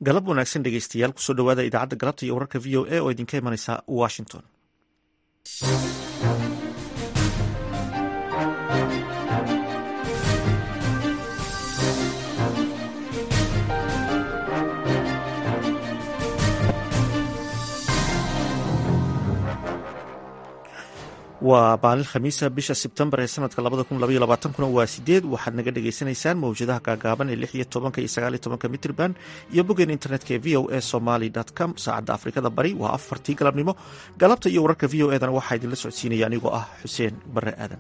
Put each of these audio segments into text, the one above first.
galab wanaagsan dhegeystayaal kusoo dhawaada idaacadda galabta iyo wararka v o a oo idinka imanaysa washington waa maalin khamiisa bisha sebtembar ee sanadka kuna waa sideed waxaad naga dhagaysanaysaan mawjadaha gaagaaban ee lix iyo tobanka iyo sagaal iyo tobanka mitrban iyo boggeen internetka ee v o a somaly com saacadda afrikada bari waa afartii galabnimo galabta iyo wararka v o edana waxaa idinla socodsiinaya anigoo ah xuseen bare aadan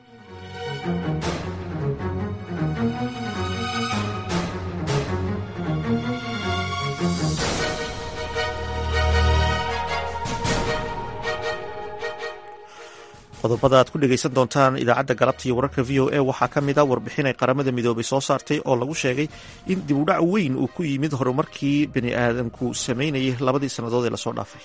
qodobada aad ku dhegaysan doontaan idaacadda galabta iyo wararka v o a waxaa ka mid a warbixin ay qaramada midoobay soo saartay oo lagu sheegay in dib u dhac weyn uu ku yimid horumarkii bani aadamku sameynayay labadii sannadood ee lasoo dhaafay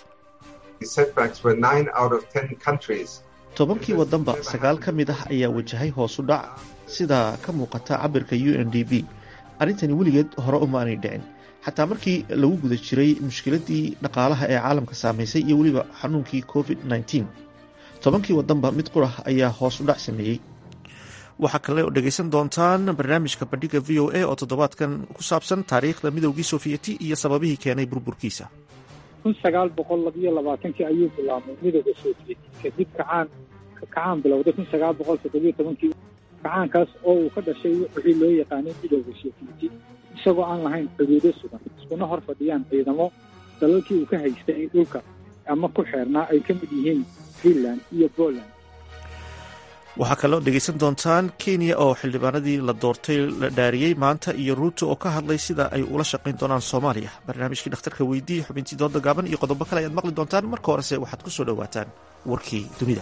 tobankii wadanba sagaal ka mid ah ayaa wajahay hoosu dhac sida ka muuqata cabirka u n d b arrintani weligeed hore umaanay dhicin xataa markii lagu guda jiray mushkiladii dhaqaalaha ee caalamka saamaysay iyo weliba xanuunkii covid tobankii wadanba mid qurah ayaa hoos u dhac sameeyey waxaa kale oo dhegaysan doontaan barnaamijka bandhiga v o a oo toddobaadkan ku saabsan taariikhda midowgii sofiyeeti iyo sababihii keenay burburkiisa kun sagaal boqol labiyo labaatankii ayuu bilaabmay midowda sofiyeeti kadib kacaan kacaan bilowday kun sagaal boqol toddobiyo tobankii kacaankaas oo uu ka dhashay wixii loo yaqaanay midowda sofiyeeti isagoo aan lahayn xuduudo sugan iskuna hor fadhiyaan ciidamo dalalkii uu ka haystay dhulka ama ku xeernaa ay ka mid yihiin finland iyo poland waxaa kaloo dhegaysan doontaan kenya oo xildhibaanadii la doortay la dhaariyey maanta iyo ruuto oo ka hadlay sida ay ula shaqayn doonaan soomaaliya barnaamijkii dhakhtarka weydii xubintii dooda gaaban iyo qodobo kale ayaad maqli doontaan marka horese waxaad ku soo dhowaataan warkii dunida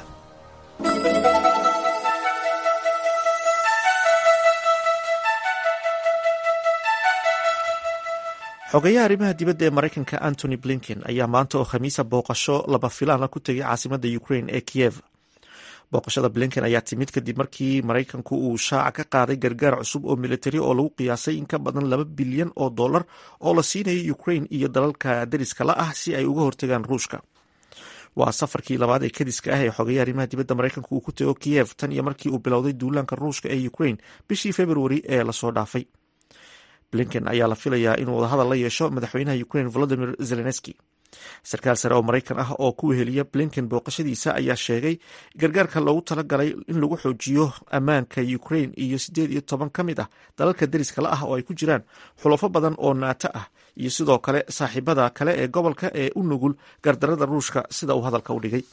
xogayaha arrimaha dibadda ee maraykanka antony blinken ayaa maanta oo khamiisa booqasho laba filaana ku tegay caasimadda ukraine ee kiyev booqashada blinken ayaa timid kadib markii maraykanku uu shaaca ka qaaday gargaar cusub oo militari oo lagu qiyaasay in ka badan laba bilyan oo dollar oo la siinayay ukraine iyo dalalka dariska la ah si ay uga hortagaan ruushka waa safarkii labaad ee kadiska ah ee xogayaha arrimaha dibadda maraykanku uu ku tego kiyev tan iyo markii uu bilowday duulaanka ruushka ee ukraine bishii februari ee lasoo dhaafay blinken ayaa la filayaa inuu wadahadal la yeesho madaxweynaha ukraine volodimir zelenski sarkaal sare oo maraykan ah oo ku weheliya blinken booqashadiisa ayaa sheegay gargaarka loogu talagalay in lagu xoojiyo ammaanka ukraine iyo siddeed iyo toban ka mid ah dalalka deriska la ah oo ay ku jiraan xulafo badan oo naato ah iyo sidoo kale saaxiibada kale ee gobolka ee u nugul gardarada ruushka sida uu hadalka u dhigay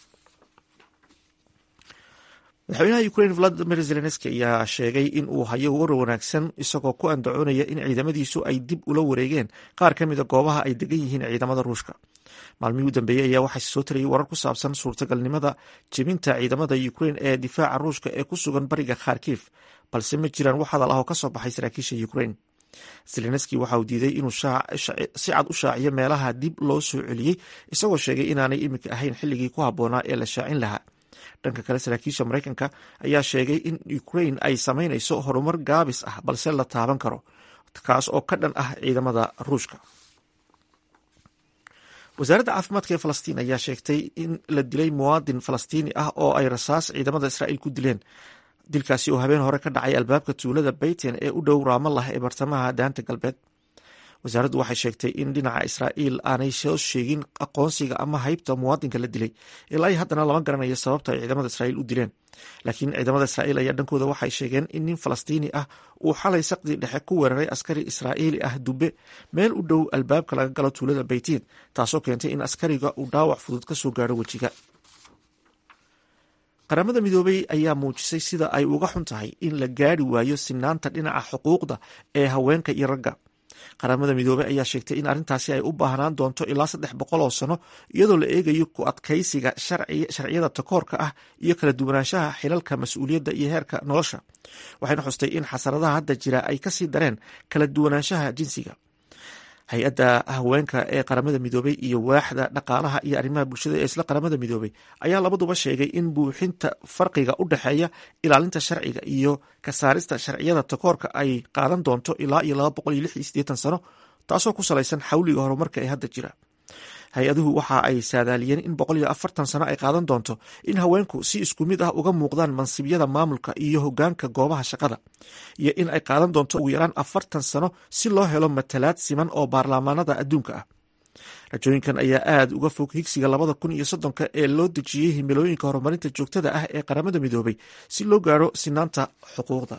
madaxweynaha ukraine valadimir zelenski ayaa sheegay in uu hayo warar wanaagsan isagoo ku andacoonaya in ciidamadiisu ay dib ula wareegeen qaar ka mida goobaha ay degan yihiin ciidamada ruushka maalmihii u dambeeyey ayaa waxaa soo tarayay warar ku saabsan suurtagalnimada jebinta ciidamada ukraine ee difaaca ruushka ee ku sugan bariga kharkif balse ma jiraan wax hadal ah oo ka soo baxay saraakiisha ukraine zelenski waxa uu diiday inuu si cad u shaaciyo meelaha dib loo soo celiyey isagoo sheegay inaanay iminka ahayn xilligii ku habboonaa ee la shaacin lahaa dhanka kale saraakiisha maraykanka ayaa sheegay in ukraine ay samaynayso horumar gaabis ah balse la taaban karo kaas oo ka dhan ah ciidamada ruushka wasaaradda caafimaadka ee falastiin ayaa sheegtay in la dilay muwaadin falastiini ah oo ay rasaas ciidamada israa'iil ku dileen dilkaasi oo habeen hore ka dhacay albaabka tuulada bayten ee u dhow raamallah ee bartamaha daanta galbeed wasaaraddu waxay sheegtay in dhinaca israa'iil aanay soo sheegin aqoonsiga ama haybta muwaadinka la dilay ilaa i haddana lama garanayo sababta ay ciidamada israa'iil u dileen laakiin ciidamada israa'iil ayaa dhankooda waxay sheegeen in nin falastiini ah uu xalay saqdii dhexe ku weeraray askari israa'iili ah dube meel u dhow albaabka laga galo tuulada baytiin taasoo keentay in askariga uu dhaawac fudud ka soo gaaro wejiga qaramada midoobay ayaa muujisay sida ay uga xun tahay in la gaari waayo sinaanta dhinaca xuquuqda ee haweenka iyo ragga qaramada midoobey ayaa sheegtay in arrintaasi ay u baahnaan doonto ilaa saddex boqol oo sano iyadoo la eegayo ku adkaysiga sharciyada takoorka ah iyo kala duwanaanshaha xilalka mas-uuliyadda iyo heerka nolosha waxayna xustay in xasaradaha hadda jira ay kasii dareen kala duwanaanshaha jinsiga hay-adda haweenka ee qaramada midoobey iyo waaxda dhaqaalaha iyo arrimaha bulshada ee isla qaramada midoobey ayaa labaduba sheegay in buuxinta farqiga u dhexeeya ilaalinta sharciga iyo ka saarista sharciyada takoorka ay qaadan doonto ilaa iyo laba boqol iyo lix iyo siddeetan sano taasoo ku salaysan xawliga horumarka ee hadda jira hay-aduhu waxa ay saadaaliyeen in boqol iyo afartan sano ay qaadan doonto in haweenku si isku mid ah uga muuqdaan mansibyada maamulka iyo hogaanka goobaha shaqada iyo in ay qaadan doonto ugu yaraan afartan sano si loo helo matalaad siman oo baarlamaanada adduunka ah rajooyinkan ayaa aada uga fog higsiga labada kun iyo soddonka ee loo dejiyey himilooyinka horumarinta joogtada ah ee qaramada midoobay si loo gaaro sinaanta xuquuqda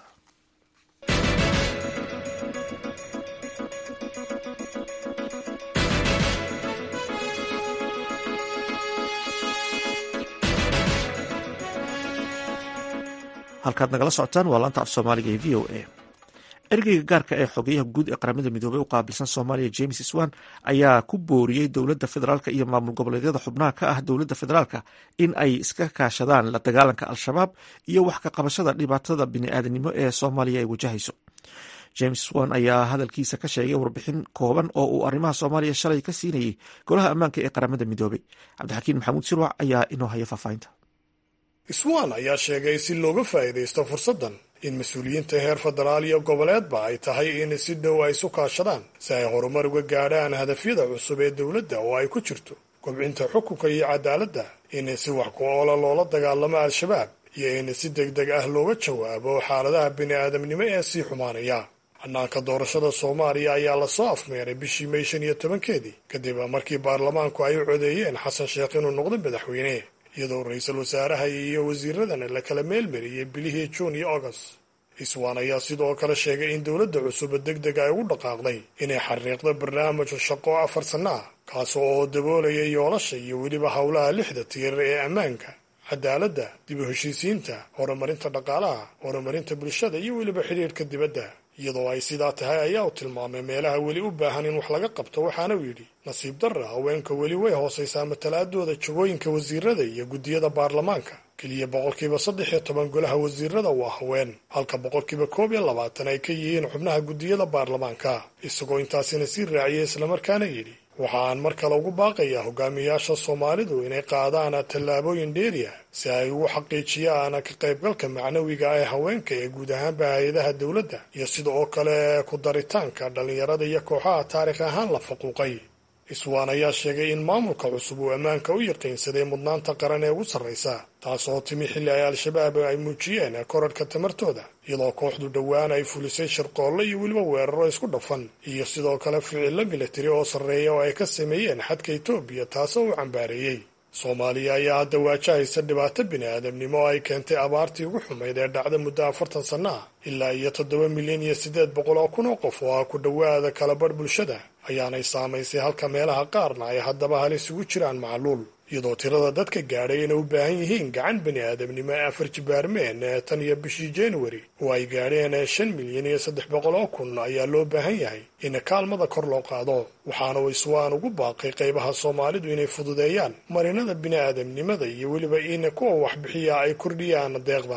halkaad nagala socotaan waa laanta af soomaaliga ee v o a ergeyga gaarka ee xogeyaha guud ee qaramada midoobey u qaabilsan soomaaliya james swan ayaa ku booriyey dowladda federaalk iyo maamul goboleedyada xubnaha ka ah dowladda federaalk in ay iska kaashadaan la dagaalanka al-shabaab iyo wax ka qabashada dhibaatada bini'aadanimo ee soomaaliya ay wajahayso james swan ayaa hadalkiisa ka sheegay warbixin kooban oo uu arrimaha soomaaliya shalay ka siinayey golaha ammaanka ee qaramada midoobey cabdixakiin maxamuud sirwac ayaa inoo haya faahfaahinta swan ayaa sheegay si looga faa'iidaysto fursaddan in mas-uuliyiinta heer federaal iyo goboleedba ay tahay in si dhow ay isu kaashadaan si ay horumar uga gaadhaan hadafyada cusub ee dowladda oo ay ku jirto kobcinta xukunka iyo cadaaladda in si wax ku oola loola dagaalamo al-shabaab iyo in si deg deg ah looga jawaabo xaaladaha bini'aadamnimo ee sii xumaanaya hannaanka doorashada soomaaliya ayaa lasoo afmeeray bishii may shan iyo tobankeedii kadib markii baarlamaanku ay u codeeyeen xasan sheekh inuu noqdo madaxweyne iyadoo ra-iisul wasaaraha iyo wasiiradana la kala meelmariyey bilihii juun iyo agost iswaan ayaa sidoo kale sheegay in dowladda cusub deg deg ay ugu dhaqaaqday inay xariiqdo barnaamij shaqo afar sanno ah kaas oo daboolaya yoolasha iyo weliba howlaha lixda tiir ee ammaanka cadaaladda dib u heshiisiinta horumarinta dhaqaalaha horumarinta bulshada iyo weliba xidhiirhka dibadda iyadoo ay sidaa tahay ayaa u tilmaamay meelaha weli u baahan in wax laga qabto waxaana uu yidhi nasiib darra haweenka weli way hoosaysaa matalaadooda jagooyinka wasiirada iyo guddiyada baarlamaanka keliya boqolkiiba saddex iyo toban golaha wasiirada waa haween halka boqolkiiba koob iyo labaatan ay ka yihiin xubnaha guddiyada baarlamaanka isagoo intaasina sii raaciyay islamarkaana yidhi waxa aan mar kale ugu baaqayaa hogaamiyaasha soomaalidu inay qaadaan tallaabooyin dheeri ah si ay ugu xaqiijiyaan ka qaybgalka macnawiga ee haweenka ee guud ahaanba hay-adaha dowladda iyo sida oo kale ku daritaanka dhallinyarada iyo kooxaha taarikh ahaan la faquuqay iswaan ayaa sheegay in maamulka cusub uu ammaanka u yaqiinsaday mudnaanta qaran ee ugu sarraysa taas oo timi xilli ay al-shabaab ay muujiyeen korarhka tamartooda iyadoo kooxdu dhowaan ay fulisay shirqoolle iyo weliba weeraro isku dhafan iyo sidoo kale ficillo militari oo sarreeya oo ay ka sameeyeen xadka etoobiya taasoo uu cambaareeyey soomaaliya ayaa hadda waajahaysa dhibaato bini'aadamnimo oo ay keentay abaartii ugu xumayd ee dhacda muddo afartan sanno ah ilaa iyo toddoba milyan iyo siddeed boqol oo kun oo qof oo ah ku dhowaada kalabadh bulshada ayaanay saamaysay halka meelaha qaarna ay haddaba halis ugu jiraan macluul iyadoo tirada dadka gaadhay inay u baahan yihiin gacan bini'aadamnimo ee afar jibaarmeen ee tan iyo bishii januari oo ay gaadheen shan milyan iyo saddex boqol oo kun ayaa loo baahan yahay in kaalmada kor loo qaado waxaana uu iswaan ugu baaqay qaybaha soomaalidu inay fududeeyaan marinada bini'aadamnimada iyo weliba in kuwa waxbixiya ay kordhiyaan deeqda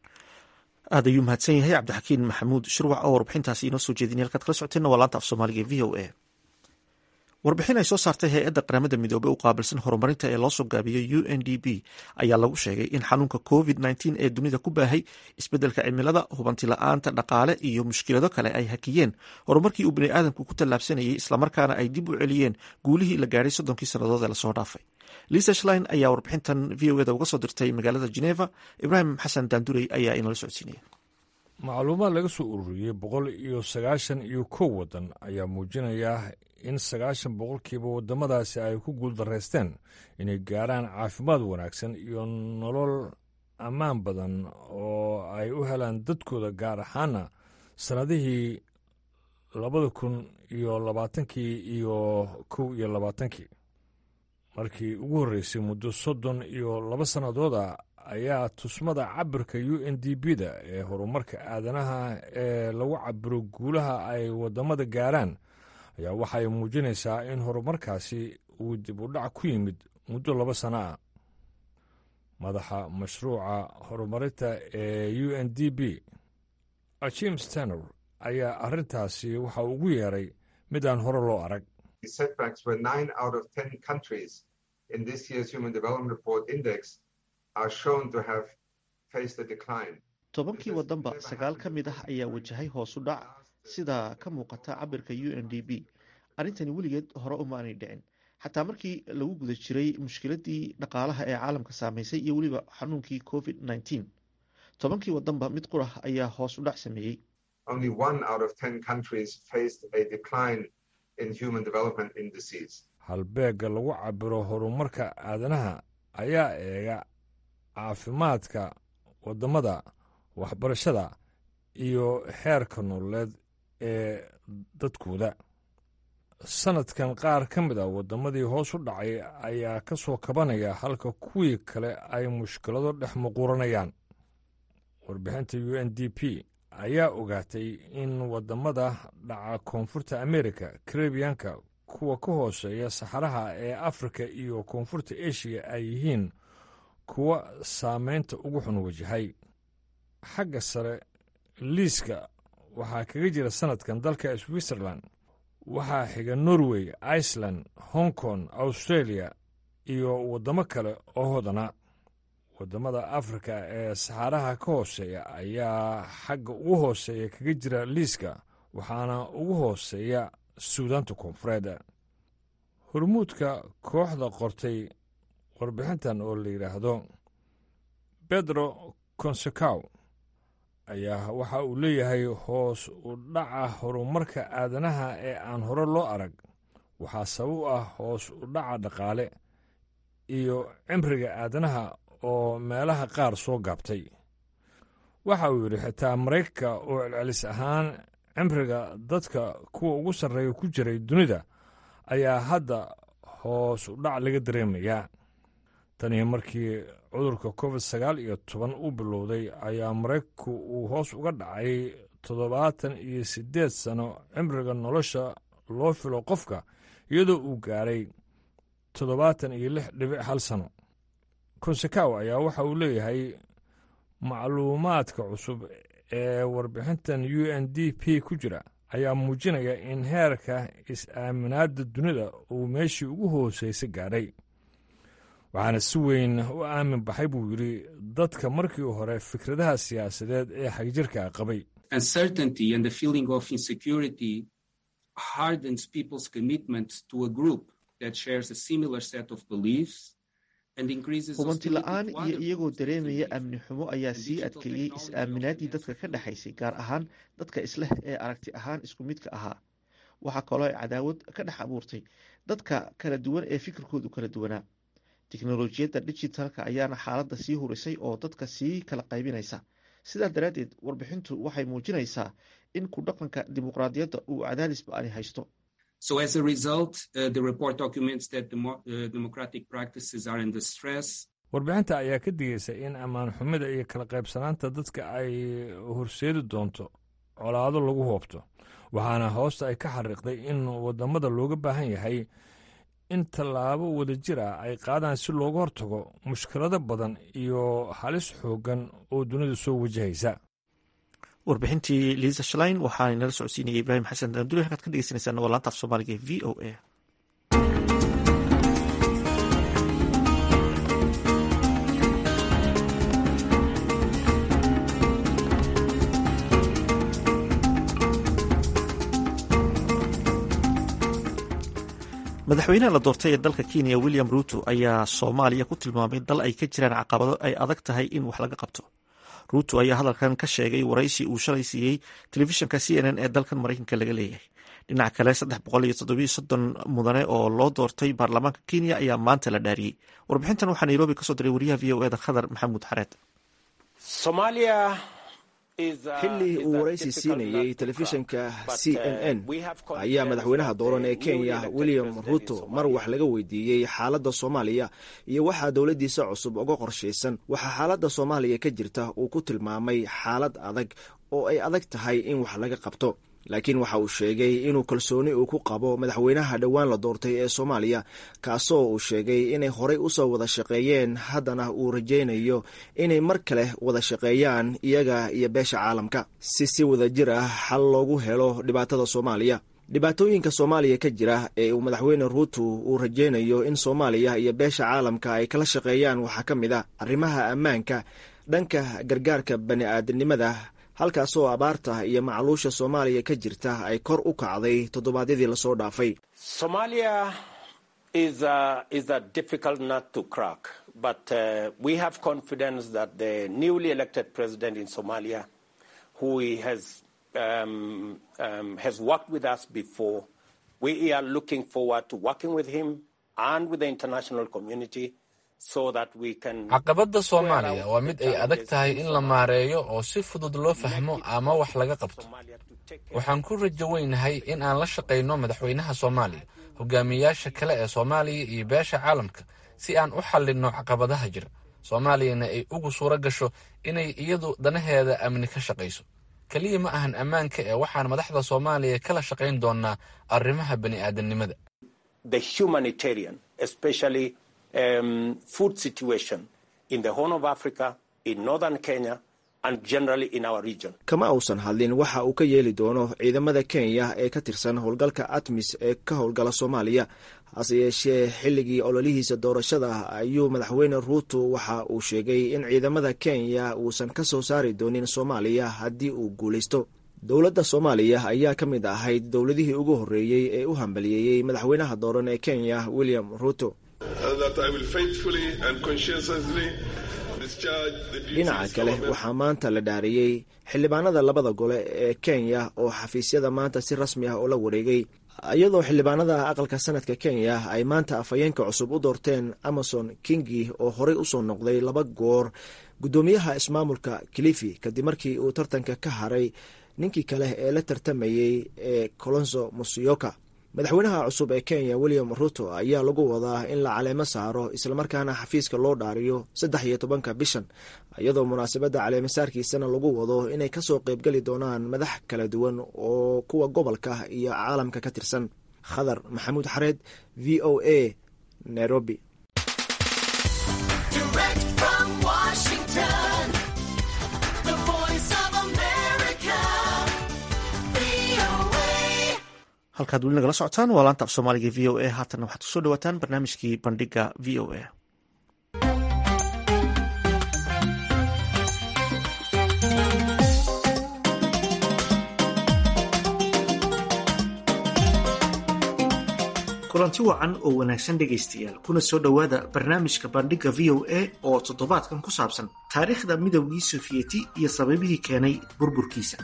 aad ayuu mahadsan yahay cabdixakiin maxamuud shirwac oo warbixintaasi inoo soo jeedinay halkaad kala socoteenna waa laanta af soomaaliga e v o a warbixin ay soo saartay hay-adda qaramada midoobey u qaabilsan horumarinta ee loosoo gaabiyey u n d b ayaa lagu sheegay in xanuunka covid nteen ee dunida ku baahay isbeddelka cimilada hubanti la-aanta dhaqaale iyo mushkilado kale ay hakiyeen horumarkii uu biniaadamku ku tallaabsanayay islamarkaana ay dib u celiyeen guulihii la gaadhay soddonkii sannadood ee lasoo dhaafay lisa shlein ayaa warbixintan v o eda uga soo dirtay magaalada geneva ibraahim xasan daandurey ayaa inala socodsiinaya macluumaad laga soo ururiyey boqol iyo sagaashan iyo kow waddan ayaa muujinaya in sagaashan boqolkiiba waddamadaasi ay ku guuldaraysteen inay gaarhaan caafimaad wanaagsan iyo nolol ammaan badan oo ay u helaan dadkooda gaar ahaana sannadihii labada kun iyo labaatankii iyo kow iyo labaatankii markii ugu horreysay muddo soddon iyo laba sannadooda ayaa tusmada cabirka u n d b da ee horumarka aadanaha ee lagu cabiro guulaha ay waddamada gaaraan ayaa waxay muujinaysaa in horumarkaasi uu dib u dhac ku yimid muddo laba sano ah madaxa mashruuca horumarinta ee u n d b jim stanor ayaa arrintaasi waxa ugu yeeray mid aan hore loo arag tobankii waddanba sagaal ka mid ah ayaa wajahay hoosu dhac sida ka muuqata cabirka u n d b arrintani weligeed hore umaanay dhicin xataa markii lagu guda jiray mushkiladii dhaqaalaha ee caalamka saameysay iyo weliba xanuunkii covid nneteen tobankii wadanba mid qurah ayaa hoos u dhac sameeyey halbeegga lagu cabiro horumarka aadanaha ayaa eega caafimaadka waddamada waxbarashada iyo xeerka nololeed ee dadkooda sanadkan qaar ka mid a waddamadii hoos u dhacay ayaa ka soo kabanaya halka kuwii kale ay mushkilado dhex muquuranayaan warbixinta u n d p ayaa ogaatay in waddamada dhaca koonfurta amerika karebiyanka kuwa ka hooseeya saxaraha ee afrika iyo koonfurta eshiya ay yihiin kuwa saameynta ugu xun wajahay xagga sare liiska waxaa kaga jira sanadkan dalka switzerland waxaa xiga norway iceland hong kong australia iyo waddamo kale oo hodana waddamada afrika ee saxaaraha ka hooseeya ayaa xagga ugu hooseeya kaga jira liiska waxaana ugu hooseeya suudaanta koonfureed hormuudka kooxda qortay warbixintan oo la yidhaahdo bedro consecow ayaa waxa uu leeyahay hoos u dhaca horumarka aadanaha ee aan hore loo arag waxaa sabab u ah hoos u dhaca dhaqaale iyo cimriga aadanaha oo meelaha qaar soo gaabtay waxa uu yidhi xitaa maraykanka oo celcelis ahaan cimriga dadka kuwa ugu sarreeya ku jiray dunida ayaa hadda hoos u dhac laga dareemayaa tanii markii cudurka covid sagaal iyo toban u bilowday ayaa maraykanku uu hoos uga dhacay toddobaatan iyo siddeed sano cimriga nolosha loo filo qofka iyadoo uu gaaray toddobaatan iyo lix dhibic hal sano konsekaw ayaa waxa uu leeyahay macluumaadka cusub ee warbixintan u n d p ku jira ayaa muujinaya in heerka is-aaminaadda dunida uu meeshii ugu hooseysa gaadhay waxaana si weyn u aamin baxay buu yidhi dadka markii hore fikradaha siyaasadeed ee xagjirka qabay uncertainty and the feeling of insecurity hardens people's commitment to a group that shares a similar set of beliefs hubanti la-aan iyo iyagoo dareemaya amni xumo ayaa sii adkeeyey is-aaminaaddii dadka ka dhexaysay gaar ahaan dadka isleh ee aragti ahaan isku midka ahaa waxaa kaloo ay cadaawad ka dhex abuurtay dadka kala duwan ee fikirkoodu kala duwanaa teknolojiyadda digitalka ayaana xaaladda sii hurisay oo dadka sii kala qaybinaysa sidaa daraaddeed warbixintu waxay muujinaysaa in ku dhaqanka dimuqraadiyadda uu cadaadis ba-ani haysto So as a result, uh, the report documents that demo uh, democratic practices are under stress. warbixinta ayaa ka digaysa in ammaan xumida iyo kala qaybsanaanta dadka ay horseedi doonto colaado lagu hoobto waxaana hoosta ay ka xariiqday in wadamada looga baahan yahay in tallaabo wadajir ah ay qaadaan si looga hortago mushkilado badan iyo halis xooggan oo dunida soo wajahaysa warbixintii liisa shalain waxaa inala socodsiinaya ibraahim xasan daanduli halkaad ka dhegeysaneysaan waa laanta af soomaaliga v o a madaxweynaha la doortay ee dalka kenya william ruto ayaa soomaaliya ku tilmaamay dal ay ka jiraan caqabado ay adag tahay in wax laga qabto ruto ayaa hadalkan ka sheegay waraysi uu shalay siiyey telefishinka c n n ee dalkan maraykanka laga leeyahay dhinaca kale saddex boqol iyo toddobiyo soddon mudane oo loo doortay baarlamaanka kenya ayaa maanta la dhaariyey warbixintan waxaa nairobi kasoo diray wariyaha v o eda khadar maxamuud xareed xilli uu waraysi siinayey telefishinka c n n ayaa madaxweynaha dooran ee kenya william ruto mar wax laga weydiiyey xaaladda soomaaliya iyo waxaa dowladdiisa cusub uga qorshaysan waxaa xaaladda soomaaliya ka jirta uu ku tilmaamay xaalad adag oo ay adag tahay in wax laga qabto laakiin waxa uu sheegay inuu kalsooni uu ku qabo madaxweynaha dhowaan la doortay ee soomaaliya kaasoo uu sheegay inay horey usoo wada shaqeeyeen haddana uu rajaynayo inay mar kale wada shaqeeyaan iyaga iyo beesha caalamka si si wada jir ah xal loogu helo dhibaatada soomaaliya dhibaatooyinka soomaaliya ka jira ee uu madaxweyne ruuto uu rajaynayo in soomaaliya iyo beesha caalamka ay kala shaqeeyaan waxaa ka mid a arrimaha ammaanka dhanka gargaarka bani aadamnimada halkaasoo abaarta iyo macluusha soomaaliya ka jirta ay kor u kacday toddobaadyadii lasoo dhaafay caqabadda soomaaliya waa mid ay adag tahay in la maareeyo oo si fudud loo fahmo ama wax laga qabto waxaan ku rajo weynahay in aan la shaqayno madaxweynaha soomaaliya hogaamiyayaasha kale ee soomaaliya iyo beesha caalamka si aan u xallinno caqabadaha jira soomaaliyana ay ugu suuro gasho inay iyadu danaheeda amni ka shaqayso keliya ma ahan ammaanka ee waxaan madaxda soomaaliya kala shaqayn doonaa arrimaha bani'aadamnimada Um, food situation in the Horn of Africa, in northern Kenya, and generally in our region. kama uusan hadlin waxa uu ka yeeli doono ciidamada kenya ee ka tirsan howlgalka atmis ee ka howlgala soomaaliya hase yeeshee xilligii ololihiisa doorashada ayuu madaxweyne ruuto waxa uu sheegay in ciidamada kenya uusan ka soo saari doonin soomaaliya haddii uu guulaysto dowladda soomaaliya ayaa ka mid ahayd dowladihii ugu horreeyey ee u hambaliyeeyey madaxweynaha dooran ee kenya william ruuto dhinaca kale waxaa maanta la dhaariyey xildhibaanada labada gole ee kenya oo xafiisyada maanta si rasmi ah oo la wareegay iyadoo xildhibaanada aqalka sanadka kenya ay maanta afhayeenka cusub u doorteen amason kingi oo horey usoo noqday laba goor guddoomiyaha ismaamulka kilifi kadib markii uu tartanka ka haray ninkii kale ee la tartamayey ee colonso musioka madaxweynaha cusub ee kenya william ruto ayaa lagu wadaa in la caleemo saaro islamarkaana xafiiska loo dhaariyo saddex iyo tobanka bishan iyadoo munaasabadda caleemasaarkiisana lagu wado inay kasoo qeybgeli doonaan madax kala duwan oo kuwa gobolka iyo caalamka ka tirsan khadar maxamuud xareed v o a nairobi halkaad weli nagala socotaan waa laanta af soomaaliga v o a haatanna waxaad kusoo dhawaataan barnaamijkii bandhiga v o a kulanti wacan oo wanaagsan dhegaystayaal kuna soo dhowaada barnaamijka bandhiga v o a oo toddobaadkan ku saabsan taariikhda midowgii sofiyeti iyo sababihii keenay burburkiisa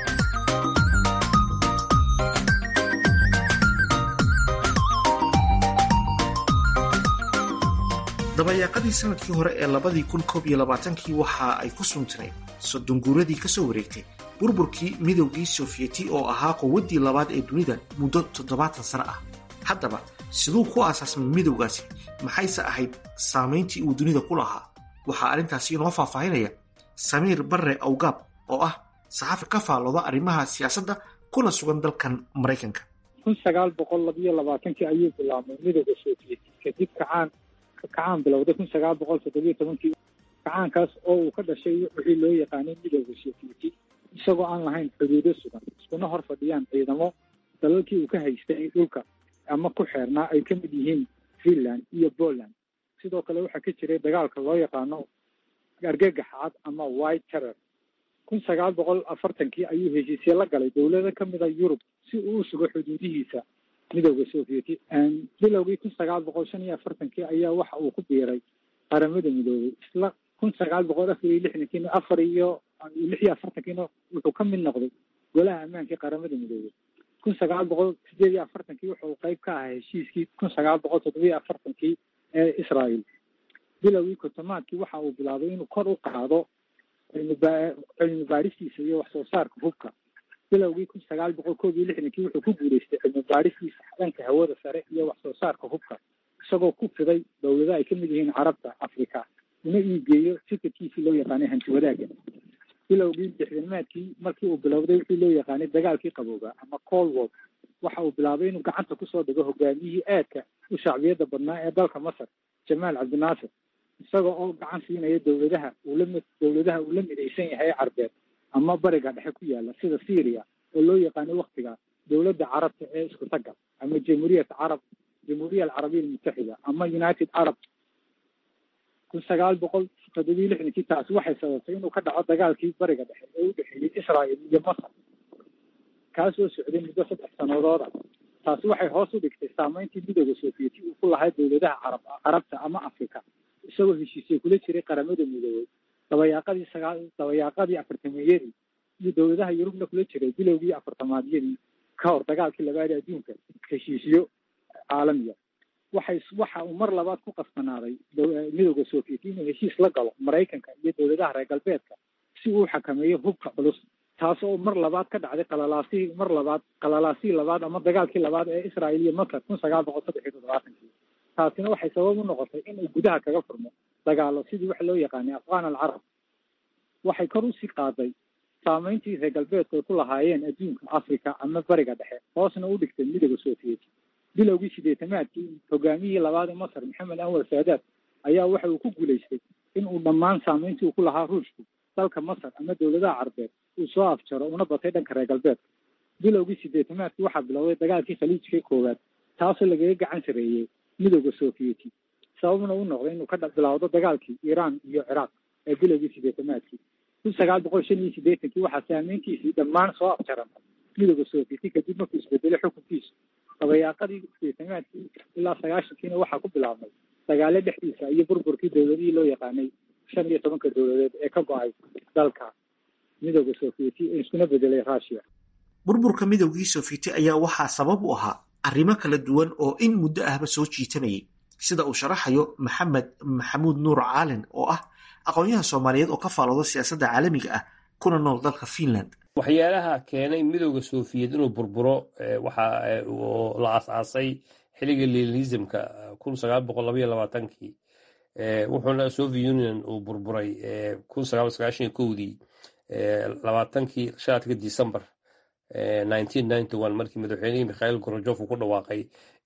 dabayaaqadii sanadkii hore ee labadii kun koob iyo labaatankii waxa ay ku suntanayd soddon guuradii ka soo wareegtay burburkii midowgii sofiyeti oo ahaa quwaddii labaad ee dunida muddo toddobaatan sano ah haddaba siduu ku aasaasmay midowgaasi maxayse ahayd saamayntii uu dunida ku lahaa waxaa arrintaasi inoo faahfaahinaya samiir barre awgaab oo ah saxafi ka faallooda arrimaha siyaasadda kuna sugan dalkan maraykanka kun sagaal boqol labiyo labaatankii ayuu bilaabmay midowda sovieti kadib kacaan kacaan bilowday kun sagaal boqol toddobiyo tobankii kacaankaas oo uu ka dhashay wixii loo yaqaanay midowda sovieti isagoo aan lahayn xuduudo sugan iskuna hor fadhiyaan ciidamo dalalkii uu ka haystay dhulka ama ku xeernaa ay ka mid yihiin finland iyo poland sidoo kale waxaa ka jiray dagaalka loo yaqaano argagaxaad ama white terror kun sagaal boqol afartankii ayuu heshiisye la galay dowlado ka mid a yurub si uu u sugo xuduudihiisa midowda sovieti bilowgii kun sagaal boqol shan iyo afartankii ayaa waxa uu ku biiray qaramada midoobay isla kun sagaal boqol afar iyo lixdankiina afar iyo lix iyo afartankiina wuxuu ka mid noqday golaha ammaankii qaramada midoobay kun sagaal boqol sideed iyo afartankii wuxuu qeyb ka ahaa heshiiskii kun sagaal boqol toddobiyo afartankii ee israel bilowgii kontomaadkii waxa uu bilaabay inuu kor u qaado cilmiba cilmi baadhistiisa iyo wax soo saarka hubka bilowgii kun sagaal boqol koob iyo lixdankii wuxuu ku guuleystay cilmi baadhistiisa dhanka hawada sare iyo wax soo saarka hubka isagoo ku fiday dowlado ay kamid yihiin carabta africa una iigeeyo fikirkiisii loo yaqaanay hanti wadaaga bilowgii lixdamaadkii markii uu bilowday wixii loo yaqaanay dagaalkii qabooba ama cold war waxa uu bilaabay inuu gacanta kusoo dhigo hogaamiyihii aadka u shacbiyada badnaa ee dalka masar jamaal cabdinaasir isaga oo gacan siinaya dowladaha uu la dowladaha uu la midaysan yahay carbeed ama bariga dhexe ku yaala sida syria oo loo yaqaano waktiga dowladda carabta ee isku tagga ama jamhuuriyat carab jamhuuriya alcarabiya almutaxida ama united arab kun sagaal boqol toddobiyo lixdankii taasi waxay sababtay inuu ka dhaco dagaalkii bariga dhexe ee u dhexeeyey israel iyo masar kaasoo socday muddo saddex sanadooda taasi waxay hoos u dhigtay saameyntii midooda sovieti uu ku lahaa dowladaha carab carabta ama africa isagoo heshiisya kula jiray qaramada midoobey dabayaaqadii sagaal dabayaaqadii afartameeyadii iyo dowladaha yurubna kula jiray bilowgii afartamaadyadii ka hor dagaalkii labaad ee adduunka heshiisyo caalamiya waxay waxa uu mar labaad ku qasbanaaday midooda sovieti inuu heshiis la galo maraykanka iyo dowladaha reer galbeedka si uu xakameeyo hubka culus taas oo mar labaad ka dhacday qalalaasihii mar labaad qalalaasihii labaad ama dagaalkii labaad ee israel iyo masar kun sagaal boqol saddex iyo toddobaatankii taasina waxay sabab u noqotay in uu gudaha kaga furmo dagaalo sidii waxa loo yaqaanay afghan alcarab waxay kor usii qaaday saameyntii reer galbeedku ay ku lahaayeen adduunka africa ama bariga dhexe hoosna u dhigtay midooda sovieti bilowgii sideetamaadkii hogaamiyihii labaad ee masar maxamed anwar saadaad ayaa waxa uu ku guulaystay in uu dhammaan saameyntii uu ku lahaa ruushku dalka masar ama dowladaha carbeed uu soo afjaro una batay dhanka reer galbeedka bilowgii sideetamaadkii waxaa bilowday dagaalkii khaliijka koowaad taasoo lagaga gacan sareeyey midooda sovieti sababna u noqday inuu ka bilowdo dagaalkii iiraan iyo ciraaq ee bilowgii sideetamaadkii kun sagaal boqol shan iyo siddeetankii waxaa saameyntiisii dhammaan soo afjarantay midooda sovieti kadib markuu isbedelay xukunkiisu dabayaaqadii sideetamaadkii ilaa sagaashankiina waxaa ku bilaabmay dagaalo dhexdiisa iyo burburkii dowladihii loo yaqaanay shan iyo tobanka dowladeed ee ka go-ay dalka midooda sovieti ee iskuna bedelay russia burburka midoogii sovieti ayaa waxaa sabab u ahaa arrimo kala duwan oo in muddo ahba soo jiitanayay sida uu sharaxayo maxamed maxamuud nuur caalin oo ah aqoonyaha soomaaliyeed oo ka faalooda siyaasadda caalamiga ah kuna nool dalka finland waxyaalaha keenay midooda sofiyeed inuu burburo waxa la aas-aasay xilliga lenisimka kun sagaal boqol labaiyo labaatankii wuxuuna soviet union uu burburay kun sagaal sagaashan iyo kowdii labaatankii shanaadka december markii madaxweynihii mikhail gorojof uu ku dhawaaqay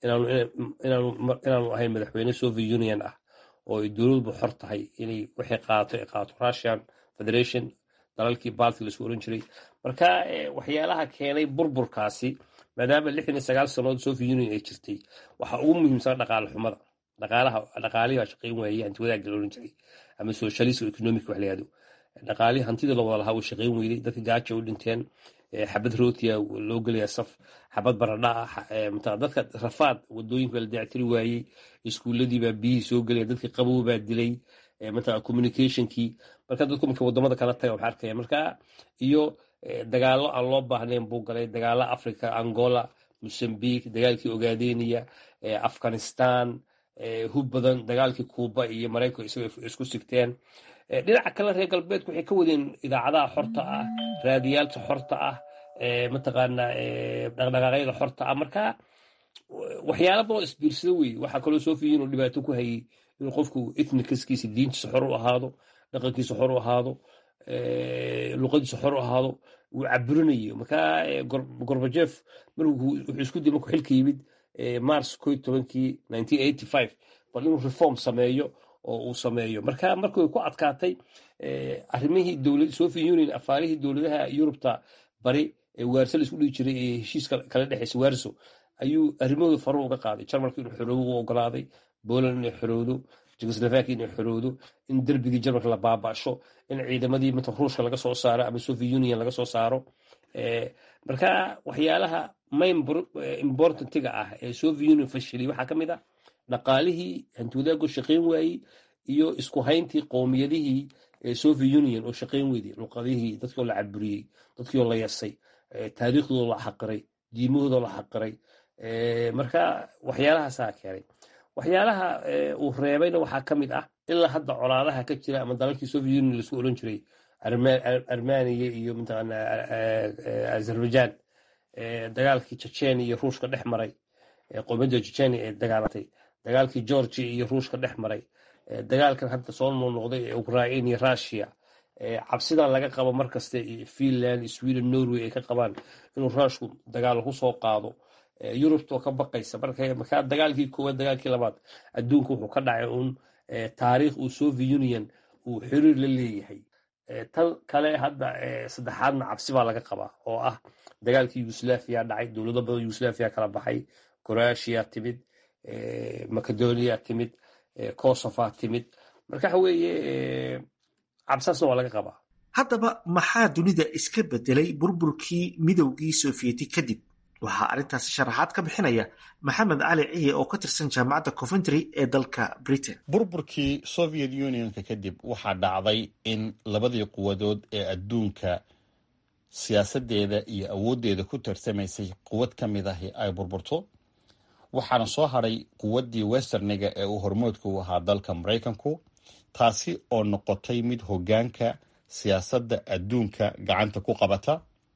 inaanu ahayn madaxweyne soviet union ah oo ay dowladbu xor tahay inay wixii qaato ay qaato russian federation dalalkii balti laisku oran jiray marka waxyaalaha keenay burburkaasi maadaama lixdan iyo sagaal sannood soviet union ay jirtay waxaa ugu muhiimsan dhaqaale xumada dhaqaalaha dhaqaalihii baa shaqayn waayey hanti wadaagga la oran jiray ama socialist economic wax la yihahdo dhaqaalihii hantida la wada lahaa uu shaqayn weyday dadka gaaja u dhinteen xabad rootiya loo gelaya saf xabad baradha ah dadka rafaad wadooyinka la dayactiri waayey iskuuladiibaa biyihii soo gelaya dadkii qabow baa dilay mataa communicationkii marka dadku marka wadamada kala taga waxaa arkaya marka iyo dagaalo aan loo baahnayn buu galay dagaalo africa angola mozambique dagaalkii ogaadeniya afghanistan hub badan dagaalkii kuuba iyo maraykanka isagoo isku sigteen dhinaca kale reer galbeedku waxay ka wadeen idaacadaha xorta ah raadiyaalka xorta ah mataqaana dhaqdhaqaaqyada xorta ah marka waxyaala badan isbiirsada wey waxaa kaloo soo fiiyin inuu dhibaato ku hayay inuu qofku ethnicaskiisa diintiisa xor u ahaado dhaqankiisa xor u ahaado luqadiisa xor u ahaado uu caburinayo marka gorbajef markuu wuxuu isku dayay markuu xilka yimid mars ko tobankii nineteen eighty five bal inuu reform sameeyo oo uu sameeyo marka markuu ku adkaatay arrimihii dowlad soviet union afaarihii dowladaha yurubta bari ee waarso la isku dhigi jiray ee heshiiska kala dhexeysa waarso ayuu arrimahooda faru uga qaaday jarmalka inuu xoroobo u ogolaaday poland inay xorowdo jugoslovakia inay xorowdo in derbigii jarmalka la baaba'sho in ciidamadii mata ruushka laga soo saaro ama soviet union laga soo saaro marka waxyaalaha main importantiga ah ee soviet union fashilay waxaa ka mid ah dhaqaalihii hantiwadaago shaqayn waayey iyo isku hayntii qowmiyadihii soviet union oo shaqayn weyday luqadihii dadkioo la caburiyey dadkioo la yasay taariikhdooda la xaqiray diimahooda la xaqiray marka waxyaalahaasaa keenay waxyaalaha uu reebayna waxaa ka mid ah ilaa hadda colaadaha ka jira ama dalalkii soviet union laisku oran jiray armaniya iyo mataqaana azerbaijan dagaalkii chechenia iyo ruushka dhex maray qowmiyadda chechenia ee dagaalatay dagaalkii georgia iyo ruushka dhex maray dagaalkan hadda soo noqnoqday ee ukrain iyo russia cabsidan laga qabo markasta finland sweden norway ay ka qabaan inuu ruushku dagaal ku soo qaado yurubtoo ka baqaysa markaa dagaalkii koowaad dagaalkii labaad adduunka wuxuu ka dhacay uun taariikh uu soviet union uu xiriir la leeyahay tan kale hadda saddexaadna cabsi baa laga qabaa oo ah dagaalkii yugoslaviya dhacay dowlado badan yugoslaviya kala baxay croatia timid macedonia timid kosofa timid marka waxa weeye cabsaasna waa laga qabaa haddaba maxaa dunida iska bedelay burburkii midowgii sofiyeeti kadib waxaa arrintaasi sharaxaad ka bixinaya maxamed cali ciye oo ka tirsan jaamacadda coventry ee dalka britain burburkii soviet unionka kadib waxaa dhacday in labadii quwadood ee adduunka siyaasadeeda iyo awooddeeda ku tarsamaysay quwad ka mid ahi ay burburto waxaana soo hadhay quwaddii westerniga ee uu hormoodka u ahaa dalka maraykanku taasi oo noqotay mid hoggaanka siyaasadda adduunka gacanta ku qabata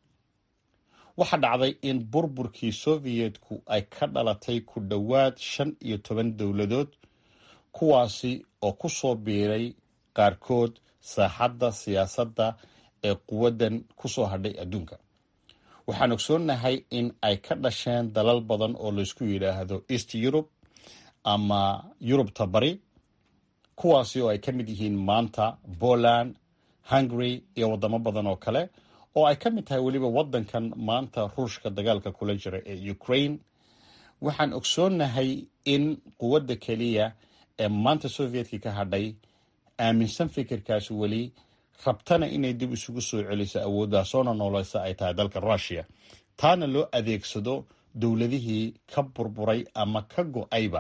waxaa dhacday in burburkii sovietku ay ka dhalatay ku dhowaad shan iyo toban dowladood kuwaasi oo ku soo biiray qaarkood saaxadda siyaasadda ee quwaddan ku soo hadhay adduunka waxaan ogsoonnahay in ay ka dhasheen dalal badan oo laysku yidhaahdo east yurub ama yurubta bari kuwaasi oo ay ka mid yihiin maanta poland hungary iyo waddamo badan oo kale oo ay ka mid tahay weliba waddankan maanta ruushka dagaalka kula jira ee ukraine waxaan ogsoonnahay in quwadda keliya ee maanta sovietkii ka hadhay aaminsan fikirkaas weli rabtana inay dib isugu soo celiso awoodaasoona nooleysa ay tahay dalka rushia taana loo adeegsado dowladihii ka burburay ama ka go-ayba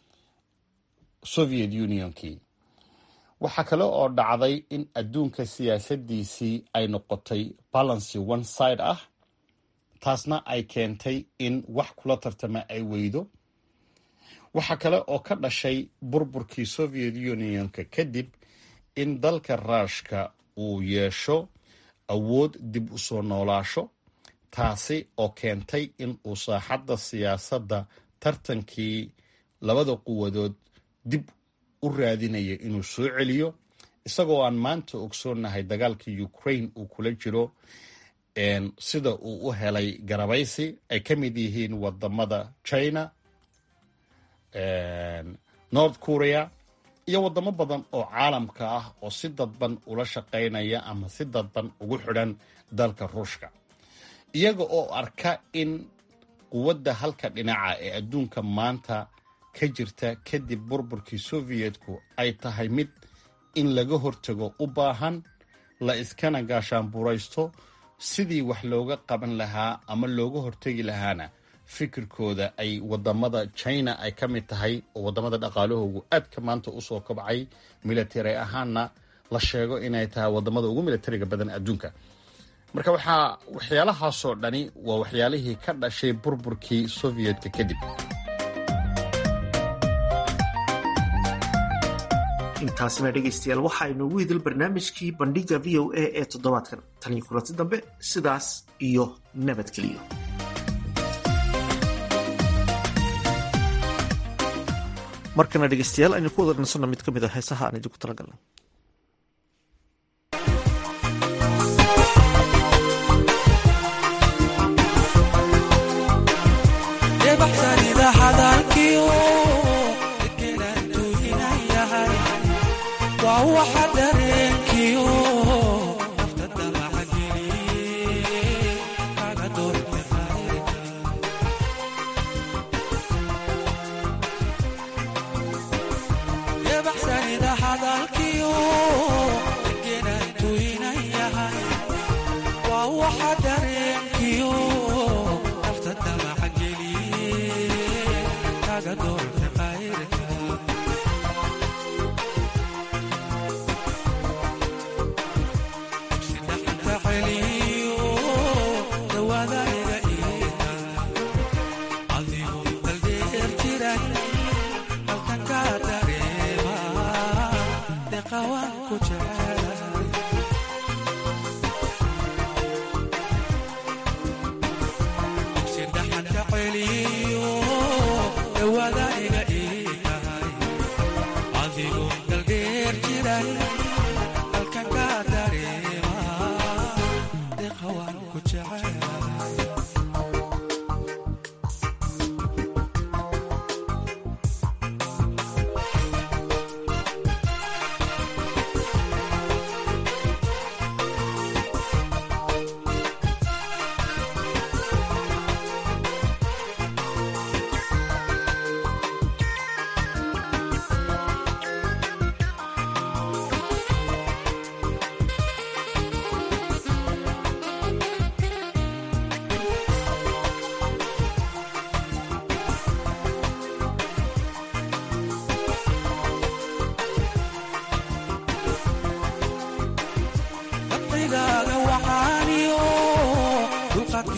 soviet unionkii waxaa kale oo dhacday in adduunka siyaasadiisii ay noqotay balancy one side ah taasna ay keentay in wax kula tartama ay weydo waxaa kale oo ka dhashay burburkii soviet unionka kadib in dalka ruushka uu yeesho awood dib u soo noolaasho taasi oo keentay in uu saaxadda siyaasadda tartankii labada quwadood dib u raadinaya inuu soo celiyo isagoo aan maanta ogsoonnahay dagaalka ukraine uu kula jiro sida uu u helay garabaysi ay ka mid yihiin wadamada china north korea iyo wadamo badan oo caalamka ah oo si dadban ula shaqaynaya ama si dadban ugu xidhan dalka ruushka iyaga oo arka in quwadda halka dhinaca ee adduunka maanta ka jirta kadib burburkii sovietku ay tahay mid in laga hortago u baahan la iskana gaashaanburaysto sidii wax looga qaban lahaa ama looga hortegi lahaana fikirkooda ay wadamada china ay ka mid tahay oo wadamada dhaqaalahoogu aadka maanta usoo kobcay military ahaanna la sheego inay tahay wadamada ugu militariga badan adduunka marka waxaa waxyaalahaasoo dhani waa waxyaalihii ka dhashay burburkii sovietka kadib intaasina dhegaystayaal waxa inoogu idil barnaamijkii bandhiga v o a ee toddobaadkan taniyo kulanti dambe sidaas iyo nabadgeliyo markana dhegaystayaal aynu ku wada dhansanno mid ka mid a heesaha aan idinku talagalnay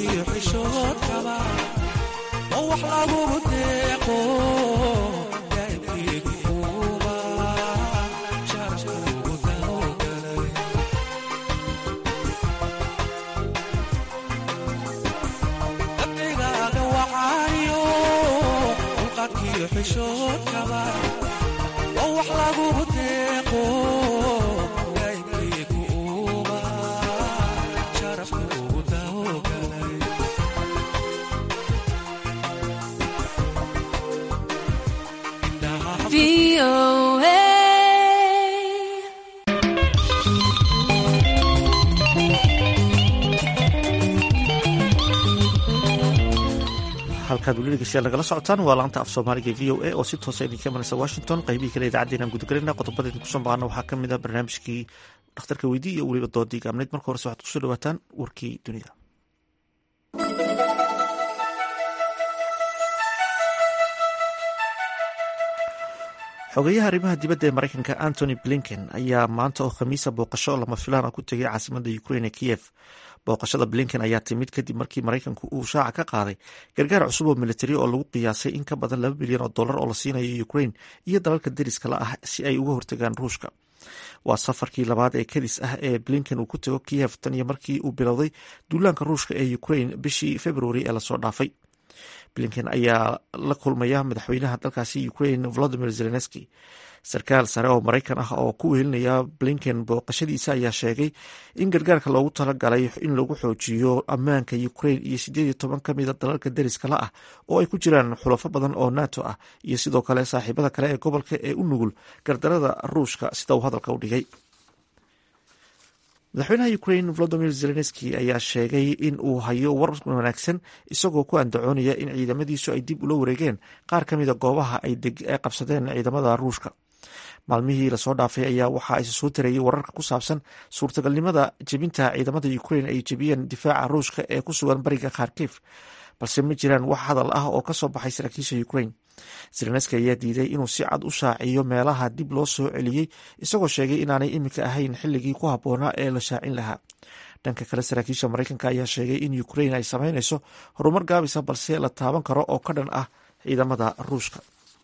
halkaad weli dhegeystayaal nagala socotaan waa laanta af soomaaliga v o a oo si toosa idinka imanaysa washington qaybihii kale idaacaddeena aan gudagelayna qodobada idinku soo maqaana waxaa ka mid a barnaamijkii dhakhtarka weydii iyo weliba doodii gaabnayd marka horese waxaad kusoo dhawaataan warkii dunida xogeyaha arrimaha dibadda ee mareykanka antony blinken ayaa maanta oo khamiisa booqasho lama filaan ah ku tegay caasimada ukrain ee kiev booqashada blinken ayaa timid kadib markii maraykanku uu shaaca ka qaaday gargaar cusub oo militari oo lagu qiyaasay in ka badan laba bilyan oo dollar oo la siinayo ukrain iyo dalalka deriska la ah si ay uga hortagaan ruushka waa safarkii labaad ee kadis ah ee blinken uu ku tago kiev tan iyo markii uu bilowday duulaanka ruushka ee ukrain bishii februari ee lasoo dhaafay blinken ayaa la kulmaya madaxweynaha dalkaasi ukrain volodimir zelenski sarkaal sare oo maraykan ah oo ku wehelinaya blinken booqashadiisa ayaa sheegay in gargaarka loogu talagalay in lagu xoojiyo ammaanka ukrain iyo sideed iyo toban ka mida dalalka deriska la ah oo ay ku jiraan xulafo badan oo nato ah iyo sidoo kale saaxiibada kale ee gobolka ee u nugul gardarada ruushka sida uu hadalka u dhigay madaxweynaha ukrain volodimir zelenski ayaa sheegay in uu hayo war wanaagsan isagoo ku andacoonaya in ciidamadiisu ay dib ula wareegeen qaar ka mida goobaha ay qabsadeen ciidamada ruushka maalmihii lasoo dhaafay ayaa waxaa is soo tarayay wararka ku saabsan suurtagalnimada jebinta ciidamada ukrain ay jebiyeen difaaca ruushka ee ku sugan bariga kharkif balse ma jiraan wax hadal ah oo kasoo baxay saraakiisha ukrain zelenski ayaa diiday inuu si cad u shaaciyo meelaha dib loo soo celiyey isagoo sheegay inaanay iminka ahayn xilligii ku habboonaa ee la shaacin lahaa dhanka kale saraakiisha maraykanka ayaa sheegay in ukrain ay sameynayso horumar gaabisa balse la taaban karo oo ka dhan ah ciidamada ruushka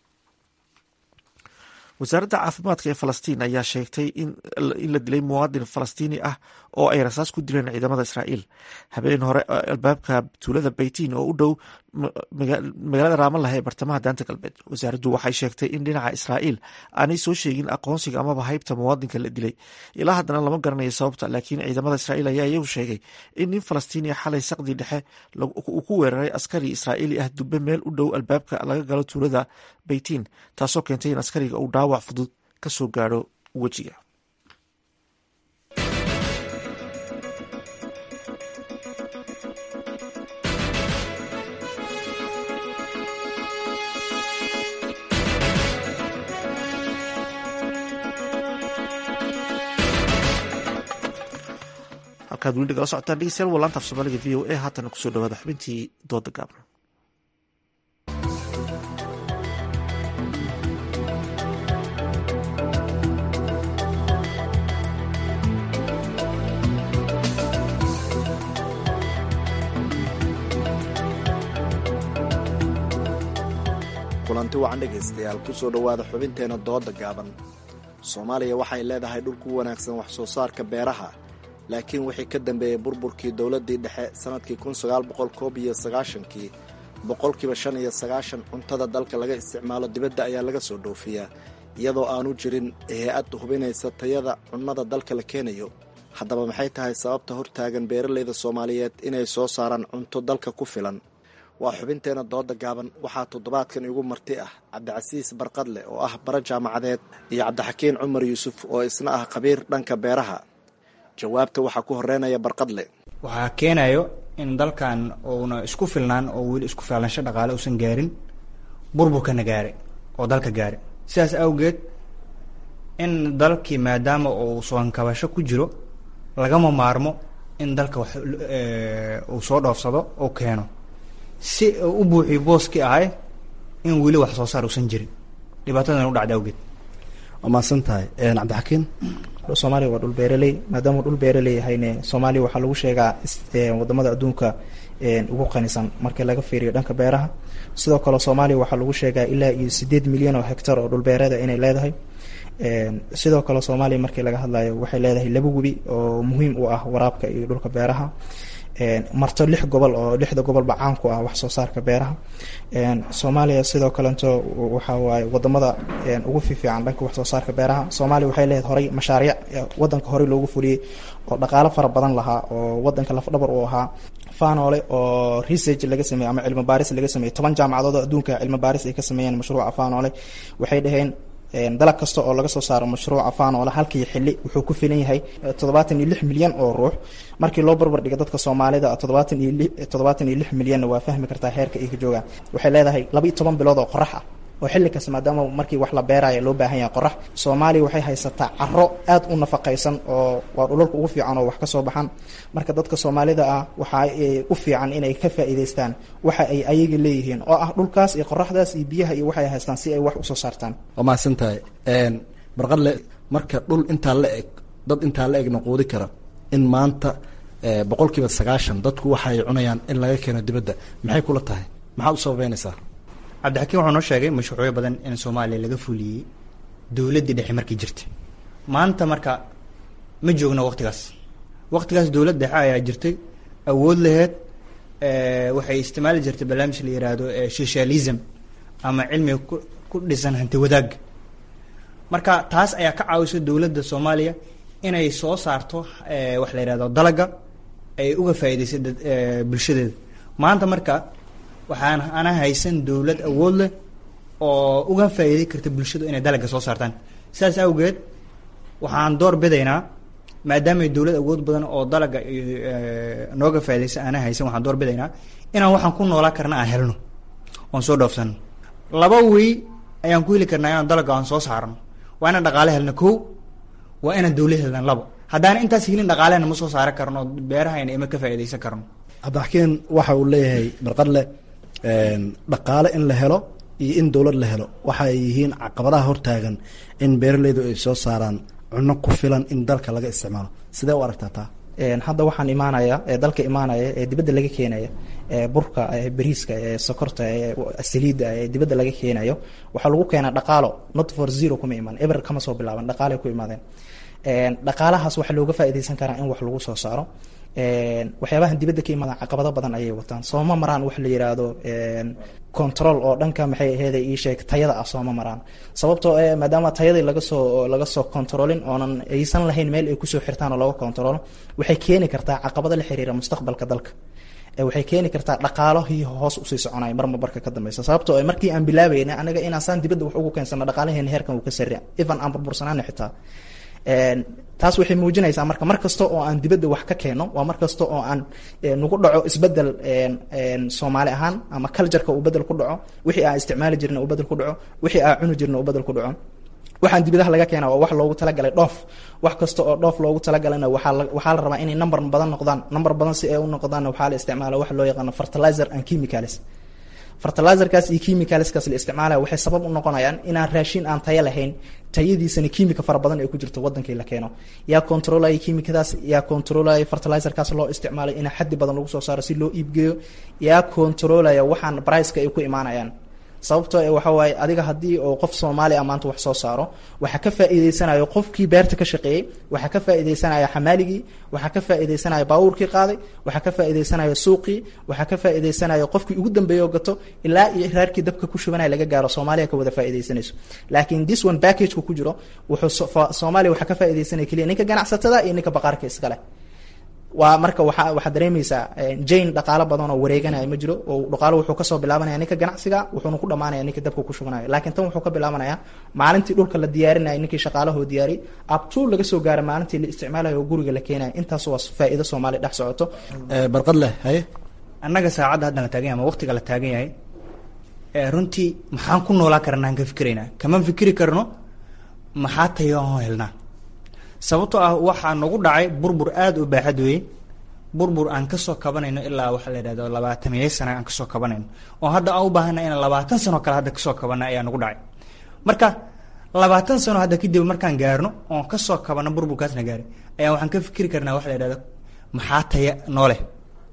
wasaaradda caafimaadka ee falastiin ayaa sheegtay in la dilay muwaadin falastiini ah oo ay rasaas ku dileen ciidamada israa'iil habeen hore albaabka tuulada baytiin oo u dhow magaalada raamalah ee bartamaha daanta galbeed wasaaraddu waxay sheegtay in dhinaca israa'iil aanay soo sheegin aqoonsiga amaba haybta muwaadinka la dilay ilaa haddana lama garanayo sababta laakiin ciidamada israa'iil ayaa iyagu sheegay in nin falastiini xalay saqdii dhexe uu ku weeraray askari israa'iili ah dube meel u dhow albaabka laga galo tuulada baytiin taasoo keentay in askariga uu dhaawac fudud ka soo gaadho wejiga halkaad weli nagala socotaan dhegeystayaal waa laanta af soomaaliga v o a haatana kusoo dhawaada xubintii dooda gaaban kulanti wacan dhegaystayaal kusoo dhowaada xubinteena dooda gaaban soomaaliya waxay leedahay dhul ku wanaagsan wax soo saarka beeraha laakiin wixii ka dambeeyey burburkii dowladdii dhexe sannadkii kun sagaal boqol koob iyo sagaashankii boqolkiiba shan iyo sagaashan cuntada dalka laga isticmaalo dibadda ayaa laga soo dhoofiyaa iyadoo aanu jirin hay-ad hubinaysa tayada cunnada dalka la keenayo haddaba maxay tahay sababta hortaagan beeralayda soomaaliyeed inay soo saaraan cunto dalka ku filan waa xubinteena dooda gaaban waxaa toddobaadkan igu marti ah cabdicasiis barqadle oo ah bara jaamacadeed iyo cabdixakiin cumar yuusuf oo isna ah khabiir dhanka beeraha jawaabta waxaa ku horeynaya barqadle waxaa keenayo in dalkan uuna isku filnaan oo weli isku filansho dhaqaale uusan gaarin burburkana gaare oo dalka gaare sidaas awgeed in dalkii maadaama uu soonkabasho ku jiro lagama maarmo in dalka wax uu soo dhoofsado oo keeno si u buuxiyo booskii ahay in weli wax soo saar uusan jirin dhibaatadan u dhacda awgeed waa mahadsan tahay cabdixakiin soomaaliya waa dhul beeraley maadaama dhul beeraley yahayne soomaaliya waxaa lagu sheegaa wadamada adduunka ugu qanisan markii laga fiiriyo dhanka beeraha sidoo kale soomaaliya waxaa lagu sheegaa ilaa iyo sideed milyan oo hectar oo dhulbeereeda inay leedahay sidoo kale soomaaliya markii laga hadlayo waxay leedahay laba webi oo muhiim u ah waraabka iyo dhulka beeraha marto lix gobol oo lixda gobolba caan ku ah wax soo saarka beeraha soomaaliya sidoo kalento waxa waaye wadamada ugu fiifiican dhanka wax soo saarka beeraha soomaaliya waxay leedahay horey mashaariic wadanka horey loogu fuliyey oo dhaqaalo fara badan lahaa oo wadanka lafdhabar u ahaa fanole oo research laga sameeyey ama cilmi baaris laga sameeyey toban jaamacadood oo adduunka cilmi baaris ay ka sameeyeen mashruuca fanole waxay dhaheen dalag kasta oo laga soo saaro mashruuca fanole halkii xili wuxuu ku filan yahay toddobaatan iyo lix milyan oo ruux markii loo barbar dhigo dadka soomaalida toddobaatan iyo li toddobaatan iyo lix milyanna waa fahmi kartaa heerka ay ka joogaan waxay leedahay laba iyo toban bilood oo qorax ah oo xilli kasta maadaama markii wax la beeraayo loo baahan yahay qorax soomaaliya waxay haysataa caro aad u nafaqaysan oo waa dhulalka ugu fiican oo wax ka soo baxan marka dadka soomaalida ah waxa ay u fiican inay ka faa'iidaystaan waxa ay ayaga leeyihiin oo ah dhulkaas iyo qoraxdaas iyo biyaha iyo waxay haystaan si ay wax usoo saartaan waa mahadsan tahay barqadle marka dhul intaa la eg dad intaa la egna quudi kara in maanta boqol kiiba sagaashan dadku waxa ay cunayaan in laga keeno dibadda maxay kula tahay maxaad u sababeynaysaa cabdixakiin wuxuu noo sheegay mashruucyo badan in soomaaliya laga fuliyey dowladdii dhexe markii jirtay maanta marka ma joogno waqtigaas waqtigaas dowlad dhexe ayaa jirtay awood laheed waxay isticmaali jirtay barnaamij la yiraahdo socialism ama cilmiga ku ku dhisan hanti wadaagga marka taas ayaa ka caawisa dowladda soomaaliya inay soo saarto wax la yihahdo dalaga ay uga faa'iidaysay bulshadeeda maanta marka waxaan ana haysan dowlad awood leh oo uga faa'iiday karta bulshadu inay dalagga soo saartaan sidaas awgeed waxaan door bidaynaa maadaamay dowlad awood badan oo dalagga nooga faa'iidaysa ana haysan waxaan door bidaynaa inaan waxaan ku noolaa karna aan helno oon soo dhoofsano laba wey ayaan ku heli karnaa inaan dalagga aan soo saarno waa inaan dhaqaale helno kow waa inaan dowlad helna labo haddaan intaas helin dhaqaalehna ma soo saaran karno beerahayna ima ka faa'iidaysan karno cabdixakiin waxa uu leeyahay barqadle dhaqaale in la helo iyo in dowlad la helo waxa ay yihiin caqabadaha hortaagan in beeraleydu ay soo saaraan cunno ku filan in dalka laga isticmaalo sidee u aragtaa taa hadda waxaan imaanaya ee dalka imaanaya ee dibadda laga keenaya ee burka ee bariiska ee sokorta ee saliidda ee dibadda laga keenayo waxaa lagu keenaa dhaqaalo not for zero kuma iman eber kama soo bilaaban dhaqaalay ku imaadeen dhaqaalahaas waxaa looga faa'iidaysan karaa in wax lagu soo saaro waxyaabahan dibadda ka imaadaan caqabado badan ayay wataan sooma maraan wax la yiraahdo control oo dhanka maxay aheyd ii sheeg tayada ah sooma maraan sababtoo ee maadaama tayadii laga soo laga soo controlin oonan aysan lahayn meel ay kusoo xirtaan oo laga controlo waxay keeni kartaa caqabado la xiriira mustaqbalka dalka waxay keeni kartaa dhaqaalihii hoos usii soconaya marma barka ka dambeysa sababtoo ee markii aan bilaabayna anaga inaan saan dibadda wax ugu keensano dhaqaalaheena heerkan uu ka sarreeya even aan burbursanaana xitaa taas waxay muujinaysaa marka mar kasta oo aan dibadda wax ka keeno waa mar kasta oo aan nagu dhaco isbedel soomaali ahaan ama cultureka uu bedel ku dhaco wixii aan isticmaali jirna uu bedel ku dhaco wixii aan cuni jirna uu bedel ku dhaco waxaan dibadaha laga keena waa wax loogu talagalay dhoof wax kasta oo dhoof loogu talagalana waxaa la waxaa la rabaa inay number badan noqdaan number badan si ay u noqdaanna waxaa la isticmaala wax loo yaqaano fertilizer and chemicals fertilizerkaas iyo chemicalskaas la isticmaalaya waxay sabab u noqonayaan inaan raashin aan tayo lahayn tayadiisana kiimika fara badan ay ku jirto wadankii la keeno yaa controlaya kiimikadaas yaa controlaya fertilizerkaas loo isticmaalay in xaddi badan lagu soo saaro si loo iibgeeyo yaa controlaya waxaan briceka ay ku imaanayaan sababtoo ee waxa waaye adiga haddii oo qof soomaali ah maanta wax soo saaro waxaa ka faa'iidaysanayo qofkii beerta ka shaqeeyey waxaa ka faa'iidaysanaya xamaaligii waxaa ka faa'iidaysanaya baabuurkii qaaday waxaa ka faa'iidaysanaya suuqii waxaa ka faa'iidaysanaya qofkii ugu dambeeyey oo gato ilaa iyo raarkii dabka ku shubanaya laga gaaro soomaaliya ka wada faa'iidaysanayso laakiin this one packageka ku jiro wuxuu soomaaliya waxaa ka faa'iidaysanaya keliya ninka ganacsatada iyo ninka baqaarka iskale waa marka waa waxaad dareemaysaa jane dhaqaalo badan oo wareeganaya ma jiro oo dhaqaalo wuxuu kasoo bilaabanaya ninka ganacsiga wuxuuna ku dhamaanaya ninka dabka ku shubanaya laakiin tan wuxuu ka bilaabanaya maalintii dhulka la diyaarinaya ninkii shaqaalahoo diyaariyay abtuu laga soo gaara maalintii la isticmaalayo oo guriga la keenaya intaas waa faa'iido soomaaliya dhex socoto barqad leh haye annaga saacadda haddan la taagan yahay ama waqtiga la taagan yahay runtii maxaan ku noolaa karana aan ka fikiraynaa kama fikiri karno maxaa tayo aan helnaa sababtoo ah waxaa nagu dhacay burbur aada u baaxad weeye burbur aan kasoo kabanayno ilaa waxaa la yidhahdo labaatamiyo sana aan kasoo kabanayno oo hadda aan u baahana inaan labaatan sano kale hadda kasoo kabana ayaa nagu dhacay marka labaatan sano hadda kadib markaan gaarno oon kasoo kabano burburkaasna gaaray ayaa waxaan ka fikiri karnaa waxa la yidhahdo maxaa taya nooleh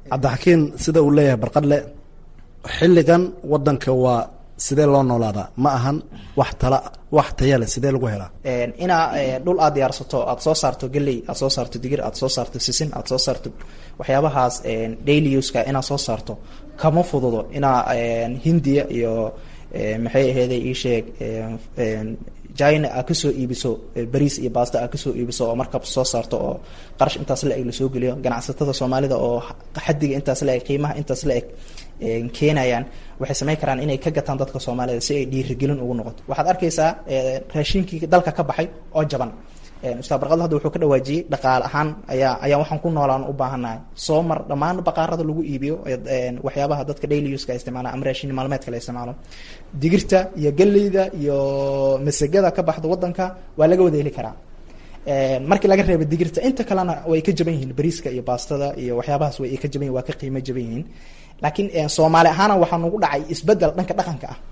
cabdixakiin sida uu leeyahay barqadle xilligan wadanka waa sidee loo noolaadaa ma ahan wax tala wax taya leh sidee lagu helaa inaa dhul aad diyaarsato aad soo saarto geley aad soo saarto digir aad soo saarto sisin aad soo saarto waxyaabahaas daily uska inaad soo saarto kama fududo inaa hindiya iyo maxay aheeday ii sheeg china aad kasoo iibiso bariis iyo basta aad kasoo iibiso oo markab soo saarto oo qarash intaas la eg lasoo geliyo ganacsatada soomaalida oo xadiga intaas la eg qiimaha intaas la eg keenayaan waxay samayn karaan inay ka gataan dadka soomaalida si ay dhiirigelin ugu noqoto waxaad arkaysaa raashinkii dalka ka baxay oo jaban ustaad barqadle hadda wuxuu ka dhawaajiyey dhaqaale ahaan ayaa ayaa waxaan ku noolaan u baahannahay soo mar dhammaan baqaarada lagu iibiyo waxyaabaha dadka daily uska isticmaala ama raashin maalmeedka la isticmaalo digirta iyo galleyda iyo masagada ka baxda wadanka waa laga wada heli karaa markii laga reeba digirta inta kalena way ka jaban yihiin bariiska iyo baastada iyo waxyaabahaas way ka jaban yihin waa ka qiimo jaban yihiin laakiin soomaali ahaana waxaa nagu dhacay isbedel dhanka dhaqanka ah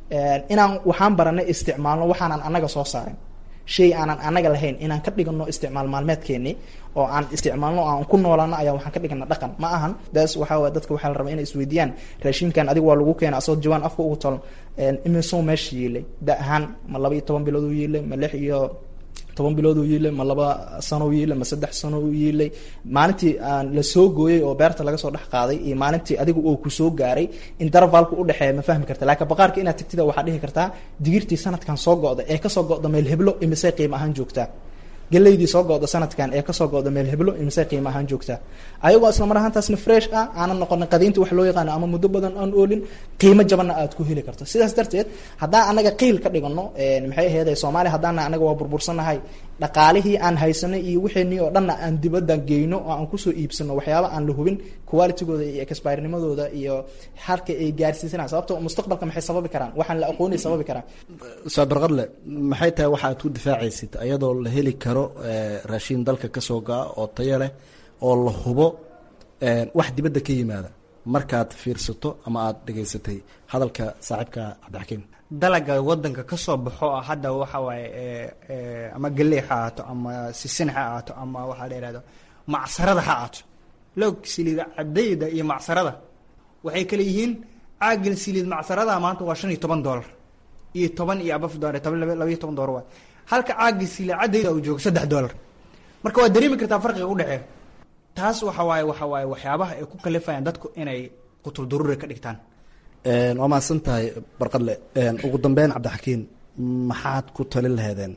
inaan waxaan baranay isticmaalno waxaanan anaga soo saarin shay aanan anaga lahayn inaan ka dhigano isticmaal maalmeedkeeni oo aan isticmaalno aan ku noolano ayaa waxaan ka dhigana dhaqan ma ahan daas waxaa waye dadka waxaa la rabaa inay isweydiiyaan raashinkan adiga waa lagu keena asagoo jawaan afka ugu tolon imisoo meesha yiilay da ahaan ma laba iyo toban bilood u yiilay ma lix iyo toban bilood uu yiilay ma laba sano u yiilay ma saddex sano u yiilay maalintii aan la soo gooyey oo beerta laga soo dhex qaaday iyo maalintii adigu oo kusoo gaaray intervalka udhexeeya ma fahmi karta laakiin baqaarka inaad tagtida waxaa dhihi kartaa digirtii sanadkan soo go-da ee kasoo go-da meel heblo imisay qiimo ahaan joogtaa galeydii soo go-da sanadkan ee kasoo go-da meel heblo imisay qiimo ahaan joogtaa ayagoo isla mar ahaantaasna fresh ah aanan noqonin qadiinta wax loo yaqaano ama muddo badan aan oolin qiimo jabanna aad ku heli karto sidaas darteed haddaan anaga qiil ka dhigano maxay aheeday soomaaliya haddaana anaga waa burbursanahay dhaqaalihii aan haysanay iyo wixeenii oo dhanna aan dibadda geyno oo aan kusoo iibsano waxyaaba aan la hubin qualitygooda iyo expirenimadooda iyo halka ay gaarsiisanaan sababto mustaqbalka maxay sababi karaan waxaan la aqoonay sababi karaan ustaad barqadle maxay tahay waxa aad ku difaacaysid ayadoo la heli karo raashiin dalka kasoo ga-a oo tayo leh oo la hubo wax dibadda ka yimaada markaad fiirsato ama aada dhegaysatay hadalka saaxiibka cabdixakiim dalaga wadanka kasoo baxo ah hadda waxa waaye ama galey ha ahaato ama sisin ha ahaato ama waxaa la yihahdo macsarada ha ahaato loog siliid cadayda iyo macsarada waxay kale yihiin caagil siliid macsarada maanta waa shan iyo toban dollar iyo toban iyo abaf dollar toban laba iyo toban dollar waay halka caagil siliid cadayda uu joogo saddex dollar marka waad dareemi kartaa farqiga udhexeeya taas waxa waaye waxa waaye waxyaabaha ay ku kalifayaan dadku inay qutul daruuri ka dhigtaan waa mahadsan tahay barqadle ugu dambeyn cabdixakiin maxaad ku talin laheedeen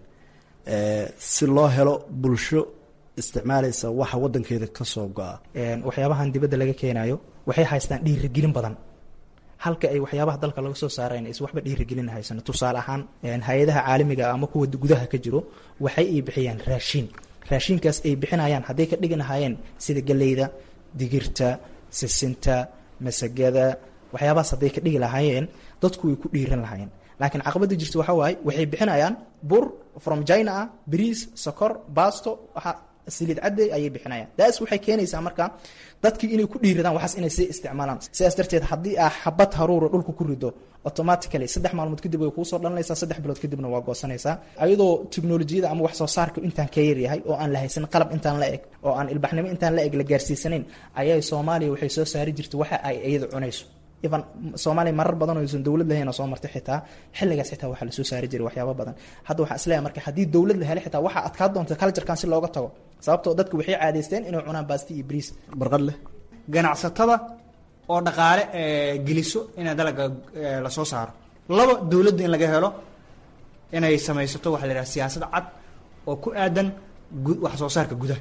si loo helo bulsho isticmaalaysa waxa wadankeeda kasoo go-a waxyaabahan dibadda laga keenayo waxay haystaan dhiirigelin badan halka ay waxyaabaha dalka laga soo saarayn is waxba dhiirigelin haysano tusaale ahaan hay-adaha caalamiga ama kuwa gudaha ka jiro waxay ay bixiyaan raashiin raashinkaas ay bixinayaan hadday ka dhigi lahaayeen sida galeyda digirta sisinta masagada waxyaabahaas hadday ka dhigi lahaayeen dadku way ku dhiiran lahaayeen laakiin caqabada jirta waxaa waaye waxay bixinayaan bur from china ah bariis sokor basto waxa siliid cadday ayay bixinayaan daas waxay keenaysaa marka dadkii inay ku dhiiradaan waxaas inay sii isticmaalaan sidaas darteed haddii aa xabad haruura dhulka ku rido automatically saddex maalmood kadib way kuusoo dhalanaysaa saddex bilood kadibna waa goosanaysaa ayadoo teknolojiyada ama wax soo saarka intaan ka yaryahay oo aan la haysan qalab intaan la eg oo aan ilbaxnimo intaan la eg la gaarsiisanayn ayay soomaaliya waxay soo saari jirtay waxa ay iyada cunayso even soomaaliya marar badan oo aysan dowlad lahayn oo soo martay xitaa xilligaas xitaa waxaa lasoo saari jiray waxyaaba badan hadda waxaa isleeyahay marka haddii dowlad la helay xitaa waxaa adkaa doonta culturekan si looga tago sababtoo dadku waxay caadaysteen inay cunaan baasti iyo bariis barqadle ganacsatada oo dhaqaale geliso inay dalaga lasoo saaro laba dowladda in laga helo inay samaysato waxa la yidhaha siyaasad cad oo ku aadan wax soo saarka gudaha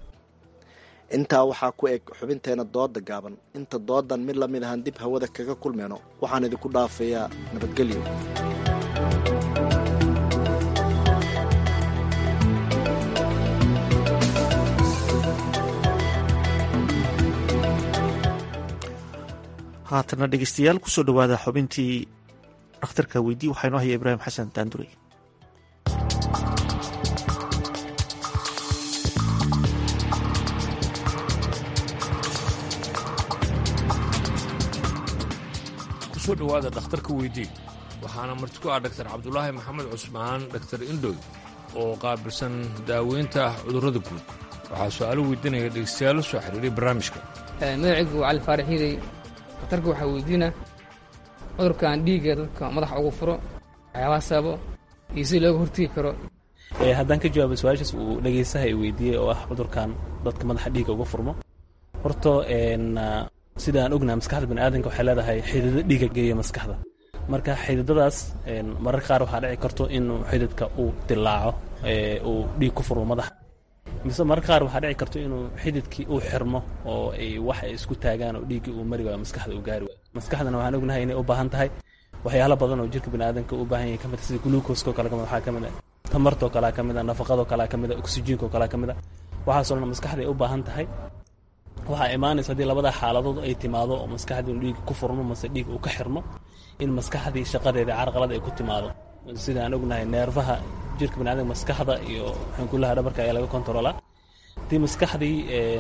intaa waxaa ku eg xubinteena dooda gaaban inta doodan mid lamid ahaan dib hawada kaga kulmeyno waxaan idinku dhaafayaa nabadgelyo haatana dhegeystayaal kusoo dhowaada xubintii dhakhtarka weydii waxaa inoo haya ibraahim xasan daandurey kusoo dhowaada dhakhtarka weydii waxaana marti ku ah dhaktar cabdulaahi maxamed cusmaan dhaktar indhoy oo qaabilsan daaweynta cudurrada guud waxaa su-aalo weydiinaya dhegeystayaal soo xiriiray barnaamijka magacaygu waa cali faarax hiday dhakhtarka waxaa weydiina cudurkan dhiigga dadka madaxa ugu furo waxyaabaha sababo iyo si looga hortegi karo haddaan ka jawaabo su-aashaas uu dhegaystaha i weydiiyey oo ah cudurkan dadka madaxa dhiigga uga furmo horta sida aan ognaha maskaxda baniaadanka waxay leedahay xidido dhiigga geeya maskaxda marka xididadaas mararka qaar waxaa dhici karto inuu xididka uu dilaaco uu dhiig ku furmo madaxa mise mararka qaar waxaa dhici karto inuu xididkii uu xirmo oo ay wax ay isku taagaan oo dhiiggii uu mari waayo maskaxda uu gaari waayo maskaxdana waxaan ognahay inay u baahan tahay waxyaalo badan oo jirka baniaadanka u baahan yahay kamid sida gluukoskoo kale kamid waxaa kamid ah tamartoo kalea ka mid a nafaqadoo kalea ka mid a oksijiinkoo kalea ka mid a waxaasoo dhan maskaxda ay u baahan tahay waxaa imaanaysa haddii labada xaaladood ay timaado oo maskaxdii inu dhiig ku furmo mase dhiig uu ka xirmo in maskaxdii shaqadeedii carqalad ay ku timaado sida aan ognahay neerfaha jirka baniadamka maskaxda iyo xankulaha dhabarka ayaa laga kontaroolaa haddii maskaxdii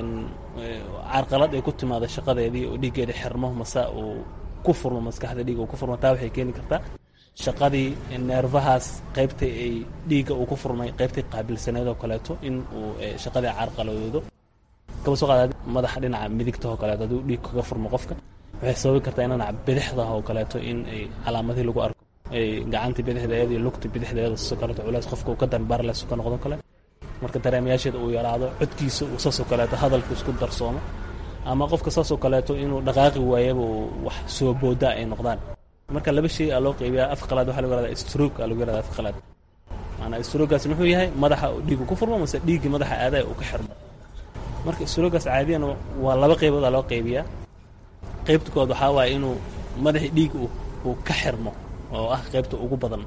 carqalad ay ku timaado shaqadeedii oo dhiiggeedii xirmo mase uu ku furmo maskaxda dhiig uu ku furmo taa waxay keeni kartaa shaqadii neerfahaas qaybta ay dhiigga uu ku furmay qaybtii qaabilsaneed oo kaleeto in uu shaqadii carqaladoodo kaba soo qaada madaxa dhinaca midigta oo kaleeto haddii dhiig kaga furmo qofka waxay sababi kartaa in dhinaca bidixda oo kaleeto in ay calaamadihii lagu arko ay gacantii bidixdeeda iyo lugta bidixdeeda sidoo kaleeto culays qofka uu ka danbaarles ka noqdo kale marka dareemayaasheeda uu yaraado codkiisa uu saasoo kaleeto hadalka isku darsoomo ama qofka saasoo kaleeto inuu dhaqaaqi waayaba uu wax soo booda ay noqdaan marka laba shay aa loo qaybiyaa af qalaad waxaa lagu yahahdaa stroke aa lagu yahahdaa af qalaad maanaa strogaas muxuu yahay madaxa dhiigu ku furmo mase dhiiggii madaxa aadaya uu ka xirmo marka strogaas caadiyan waa laba qaybood aa loo qaybiyaa qaybta kood waxaa waaye inuu madaxii dhiig uu ka xirmo oo ah qaybta ugu badan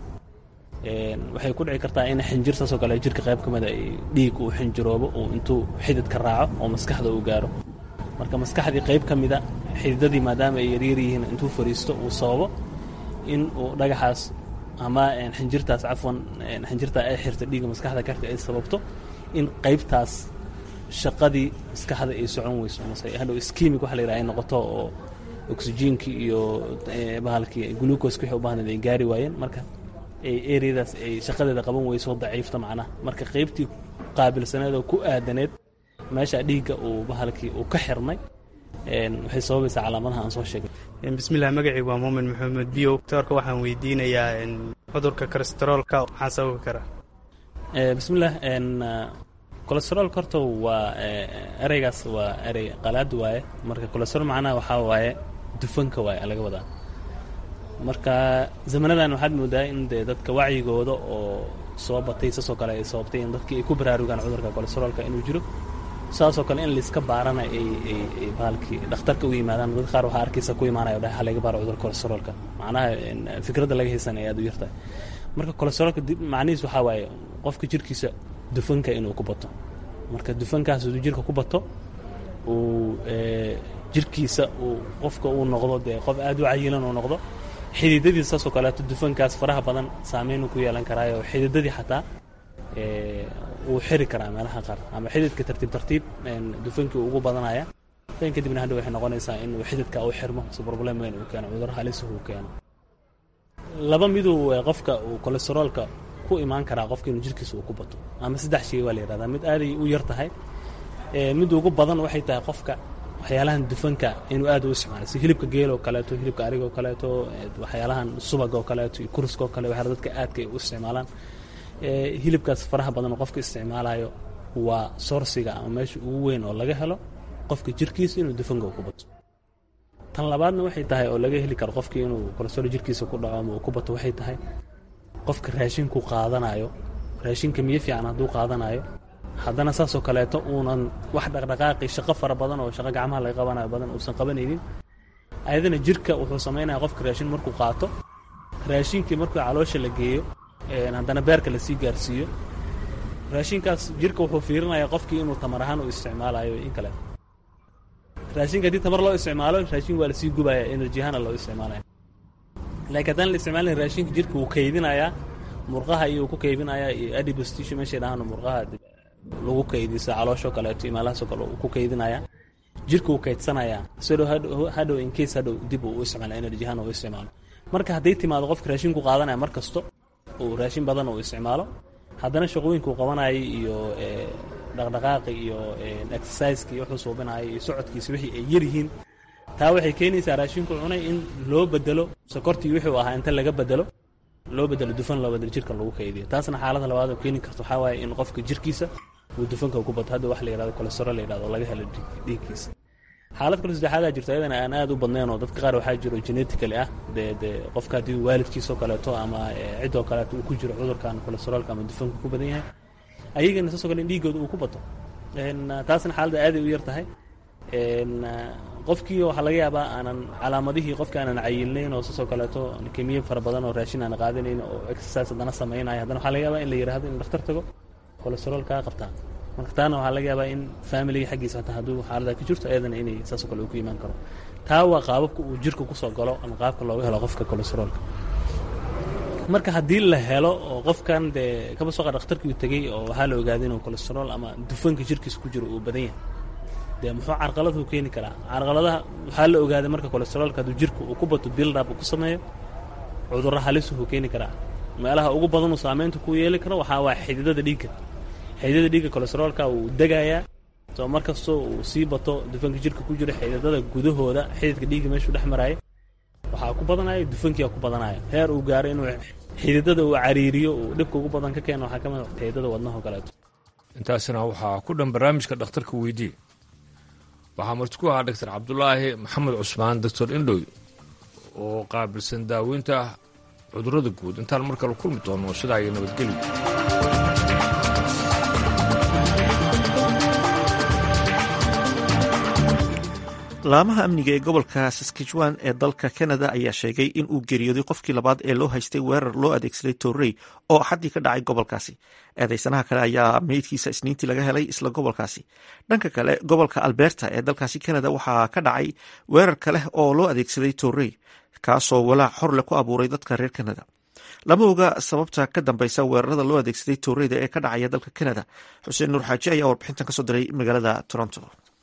waxay ku dhici kartaa in xinjir saasoo kale jirka qayb ka mida dhiig uu xinjiroobo uu intuu xididka raaco oo maskaxda uu gaaro marka maskaxdii qayb ka mida xididadii maadaama ay yaryar yihiin intuu fariisto uu sababo in uu dhagaxaas ama xinjirtaas cafwan xinjirtaa ay xirta dhiigga maskaxda karka ay sababto in qaybtaas shaqadii maskaxda ay socon weyso mase hadhow skimig waxa la yidhaha ay noqoto oo oksijiinkii iyo bahalkii gluukoska wixii u baahnayd ay gaari waayeen marka ereyadaas ay shaqadeeda qaban weyso daciifta macnaha marka qaybtii qaabilsaneed oo ku aadaneed meesha dhiigga uu bahalkii uu ka xirmay waxay sababaysaa calaamadaha aan soo sheegnay bismillaah magacaygu waa muumin maxamed biyo doctorka waxaan weydiinayaa cudurka kolesteroolka maxaa sababi kara bismillaah kolesteroolka horta waa ereygaas waa erey qalaad waaye marka kolesterool macnaha waxaa waaye dufanka waaye laga wadaa marka zamanadan waxaad moodaa in dee dadka wacyigooda oo soo batay saasoo kale ay sababtay in dadkii ay ku baraarugaan cudurka kolesteroolka inuu jiro saasoo kale in layska baarana ay ay baalkii dhakhtarka u yimaadaan dad qaar waxaa arkaysa ku imaanaya dhaha laga baaro cudurka kolesteroolka macnaha fikradda laga haysan ay aad u yartahay marka kolesteroolka macnihiis waxaa waaye qofka jirkiisa dufanka inuu ku bato marka dufankaas hadduu jirka ku bato uu jirkiisa uu qofka uu noqdo dee qof aad u cayilan uu noqdo xididadiisa saasoo kaleeto dufankaas faraha badan saameyn ku yeelan karaayo xididadii xataa wuu xiri karaa meelaha qaar ama xididka tartiib tartiib dufankii ugu badanaya dan kadibna hadha waxay noqonaysaa inuu xididka u xirmo si problem weyn uu keeno cudur halis uu keeno laba miduu qofka uu kolesteroolka ku imaan karaa qofka inuu jirkiisa uu ku bato ama saddex shay waa la yidhahdaa mid aaday u yar tahay mid ugu badan waxay tahay qofka waxyaalahan dufanka inuu aad u isticmaalo si hilibka geel oo kaleeto hilibka ariga oo kaleeto waxyaalahan subaga oo kaleeto iyo kuriska oo kale waxyaala dadka aadka ay u isticmaalaan hilibkaas faraha badan oo qofka isticmaalayo waa soorsiga ama meesha ugu weyn oo laga helo qofka jirkiisa inuu dufanka ku bato tan labaadna waxay tahay oo laga heli karo qofkii inuu kolesterool jirkiisa ku dhaco ama uu ku bato waxay tahay qofka raashinku qaadanayo raashinka miyo fiican hadduu qaadanayo haddana saasoo kaleeto uunan wax dhaqdhaqaaqi shaqo fara badan oo shaqo gacmaha laga qabanayo badan uusan qabanaynin ayadana jirka wuxuu samaynaya qofka raashin markuu qaato raashinkii markuu caloosha la geeyo haddana beerka lasii gaarsiiyo raashinkaas jirka wuxuu fiirinayaa qofkii inuu tamar ahaan u isticmaalayo in kale raashinka haddii tamar loo isticmaalo raashin waa lasii gubaya energy ahaana loo isticmaalaya laakiin haddaan la isticmaalin raashinka jirka wuu kaydinayaa murqaha iyo ku kaydinayaa iyo adibostisho meeshay dhahaan murqaha lagu kaydiyo sida caloosho kaleeto iyo meelahaasoo kale uu ku kaydinayaa jirka wuu kaydsanayaa sidoo hadhow in case hadhow dib uu u isticmaala energy ahaan uu isticmaalo marka hadday timaado qofka raashinku qaadanaya mar kasto uu raashin badan uu isticmaalo haddana shaqooyinka uu qabanayay iyo dhaqdhaqaaqi iyo exerciseka iyo wuxuu suubinaayo iyo socodkiisa wixii ay yaryihiin taa waxay keenaysaa raashinku cunay in loo bedelo sokortii wuxuu ahaa inta laga bedelo loo bedelo dufan loo bedelo jirka lagu kaydiyo taasna xaalada labaad oo keeni karto waxaa waaye in qofka jirkiisa uu dufanka ku bato hadda wax la yidhahdo cholesterol la yidhahdo laga helo dhiigkiisa xaalad kale saddexaadaa jirto ayadana aan aad u badnayn oo dadka qaar waxaa jiro genetically ah dee dee qofka haddii waalidkiisoo kaleeto ama ciddoo kaleeto uu ku jiro cudurkan cholesterolka ama dufanka ku badan yahay ayagana saasoo kale in dhiiggooda uu ku bato taasna xaaladda aaday u yar tahay qofkii waxaa laga yaabaa aanan calaamadihii qofka aanan cayilnayn oo saasoo kaleeto kemiye fara badan oo raashin aan qaadanayn oo exercise haddana samaynayo haddana waxaa laga yaabaa in la yidhaahdo in dhakhtar tago cholesterol kaa qabtaa marka taana waxaa laga yaabaa in familiga xaggiisa hataa hadduu xaalada ka jirto ayadana inay saasoo kale uu ku imaan karo taa waa qaababka uu jirka kusoo galo ama qaabka looga helo qofka cholesterolka marka haddii la helo oo qofkan dee kaba soo qaad dhakhtarkii uu tegey oo waxaa la ogaaday inuu cholesterol ama dufanka jirkiisa ku jiro uu badan yahay dee muxuu carqaladu keeni karaa carqaladaha waxaa la ogaaday marka cholesterolka hadduu jirka uu ku bato build-up uu ku sameeyo cudurro halisuhu keeni karaa meelaha ugu badanuu saameynta ku yeeli karo waxaa waa xididada dhiigga xididada dhiigga cholesterolka uu degayaa soo mar kastoo uu sii bato dufanka jirka ku jira xididada gudahooda xididka dhiigga meeshuu dhex maraayo waxaa ku badanaya dufankiia ku badanaya heer uu gaaro inuu xididada uu cariiriyo uu dhibka ugu badan ka keeno waxaa ka mid xididada wadnaho kaleeto intaasina waxaa ku dhan barnaamijka dhakhtarka weydii waxaa marti ku ahaa doctor cabdulaahi maxamed cusmaan doctor indhoy oo qaabilsan daaweynta cudurrada guud intaan mar kale kulmi doono sidaa iyo nabadgelyo laamaha amniga ee gobolka saskatchewan ee dalka canada ayaa sheegay in uu geeriyooday qofkii labaad ee loo haystay weerar loo adeegsaday torrey oo axaddii ka dhacay gobolkaasi eedeysanaha kale ayaa meydkiisa isniintii laga helay isla gobolkaasi dhanka kale gobolka alberta ee dalkaasi canada waxaa ka dhacay weerar kale oo loo adeegsaday torrey kaasoo walaac xorle ku abuuray dadka reer canada lama oga sababta ka dambeysa weerarada loo adeegsaday torreyda ee ka dhacaya dalka canada xuseen nuur xaaji ayaa warbixintan kasoo diray magaalada toronto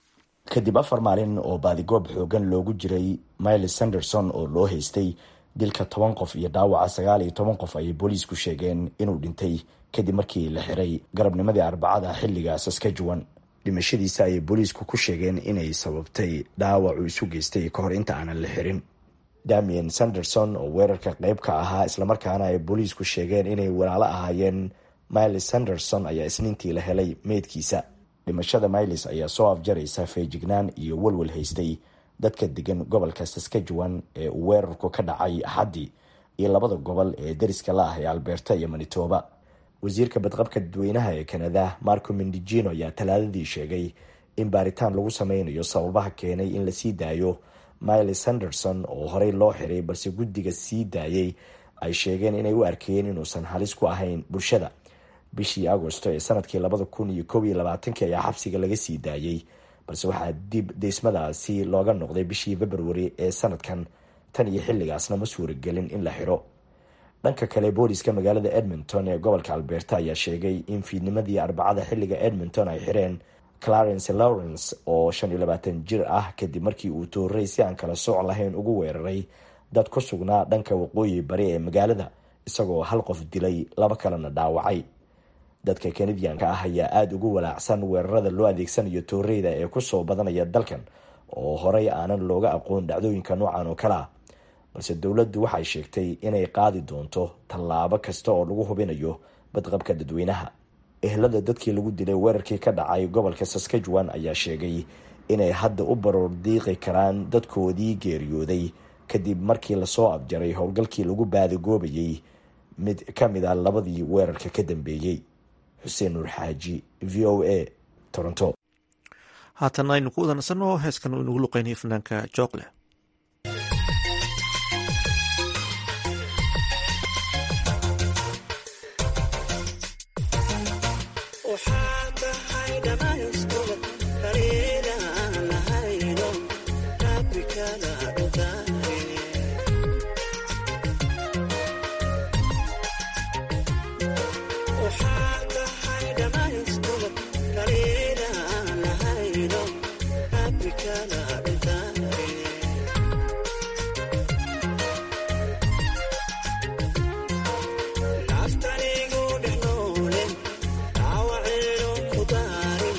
kadib afar maalin oo baadigoob xoogan loogu jiray miles sanderson oo loo haystay dilka toban qof iyo dhaawaca sagaal iyo toban qof ayay booliisku sheegeen inuu dhintay kadib markii la xiray garabnimadii arbacada xilliga saskatchewan dhimashadiisa ayay booliisku ku sheegeen inay sababtay dhaawac uu isu geystay ka hor inta aanan la xirin damien sanderson oo weerarka qayb ka ahaa islamarkaana ay booliisku sheegeen inay walaalo ahaayeen miles sanderson ayaa isniintii la helay meydkiisa dhimashada miles ayaa soo afjaraysa feejignaan iyo walwal haystay dadka degan gobolka saskatchewan ee uu weerarku ka dhacay axaddii iyo labada gobol ee deriska la ah ee alberta iyo manitoba wasiirka badqabka dadweynaha ee kanada marco mendigino ayaa talaadadii sheegay in baaritaan lagu sameynayo sababaha keenay in lasii daayo miles sanderson oo horey loo xiray balse guddiga sii daayay ay sheegeen inay u arkayeen inuusan halis ku ahayn bulshada bishii agosto ee sanadkii labada kun iyo kob iyo labaatankii ayaa xabsiga laga sii daayey balse waxaa dib deysmadaasi looga noqday bishii februari ee sanadkan tan iyo xilligaasna ma suuragelin in la xiro dhanka kale booliska magaalada edmonton ee gobolka alberta ayaa sheegay in fiidnimadii arbacada xilliga edmonton ay xireen clarence lawrence oo shan iyo labaatan jir ah kadib markii uu toorey si aan kala sooc lahayn ugu weeraray dad ku sugnaa dhanka waqooyi bari ee magaalada isagoo hal qof dilay laba kalena dhaawacay dadka kanadiyanka ah ayaa aada ugu walaacsan weerarada loo adeegsanayo tooreyda ee kusoo badanaya dalkan oo horey aanan looga aqoon dhacdooyinka noocan oo kale ah balse dowladdu waxay sheegtay inay qaadi doonto tallaabo kasta oo lagu hubinayo badqabka dadweynaha ehlada dadkii lagu dilay weerarkii ka dhacay gobolka saskatchewan ayaa sheegay inay hadda u baroor diiqi karaan dadkoodii geeriyooday kadib markii lasoo abjaray howlgalkii lagu baadigoobayay mid ka mid a labadii weerarka ka dambeeyey xuseen nuur xaaji v o a toronto haatan aynu ku wadansano heeskan uu inagu luqeynayo fanaanka joogle After they go, they know them. Our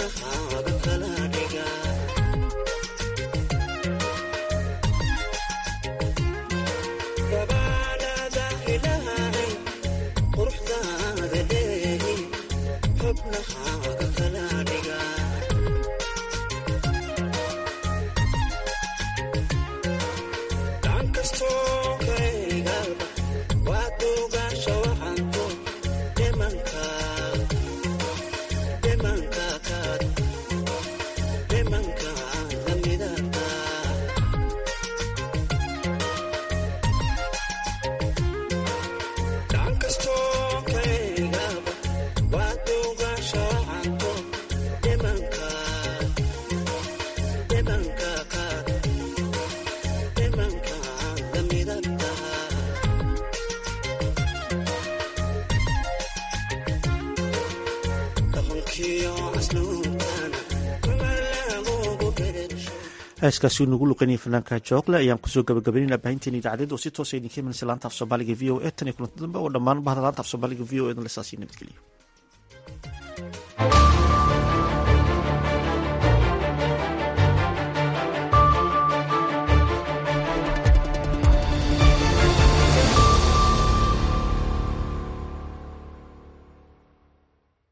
heeskaasi nagu luqanaya fanaanka joogle ayaan kusoo gabagabaynayna baahinteena idaacadeed oo si toosa idinka imanaysa laanta af soomaaliga v o e tan iyo kulanta dambe oo dhammaan bahda laanta af soomaaliga v o e dan lesaasiyo nabadgeliyo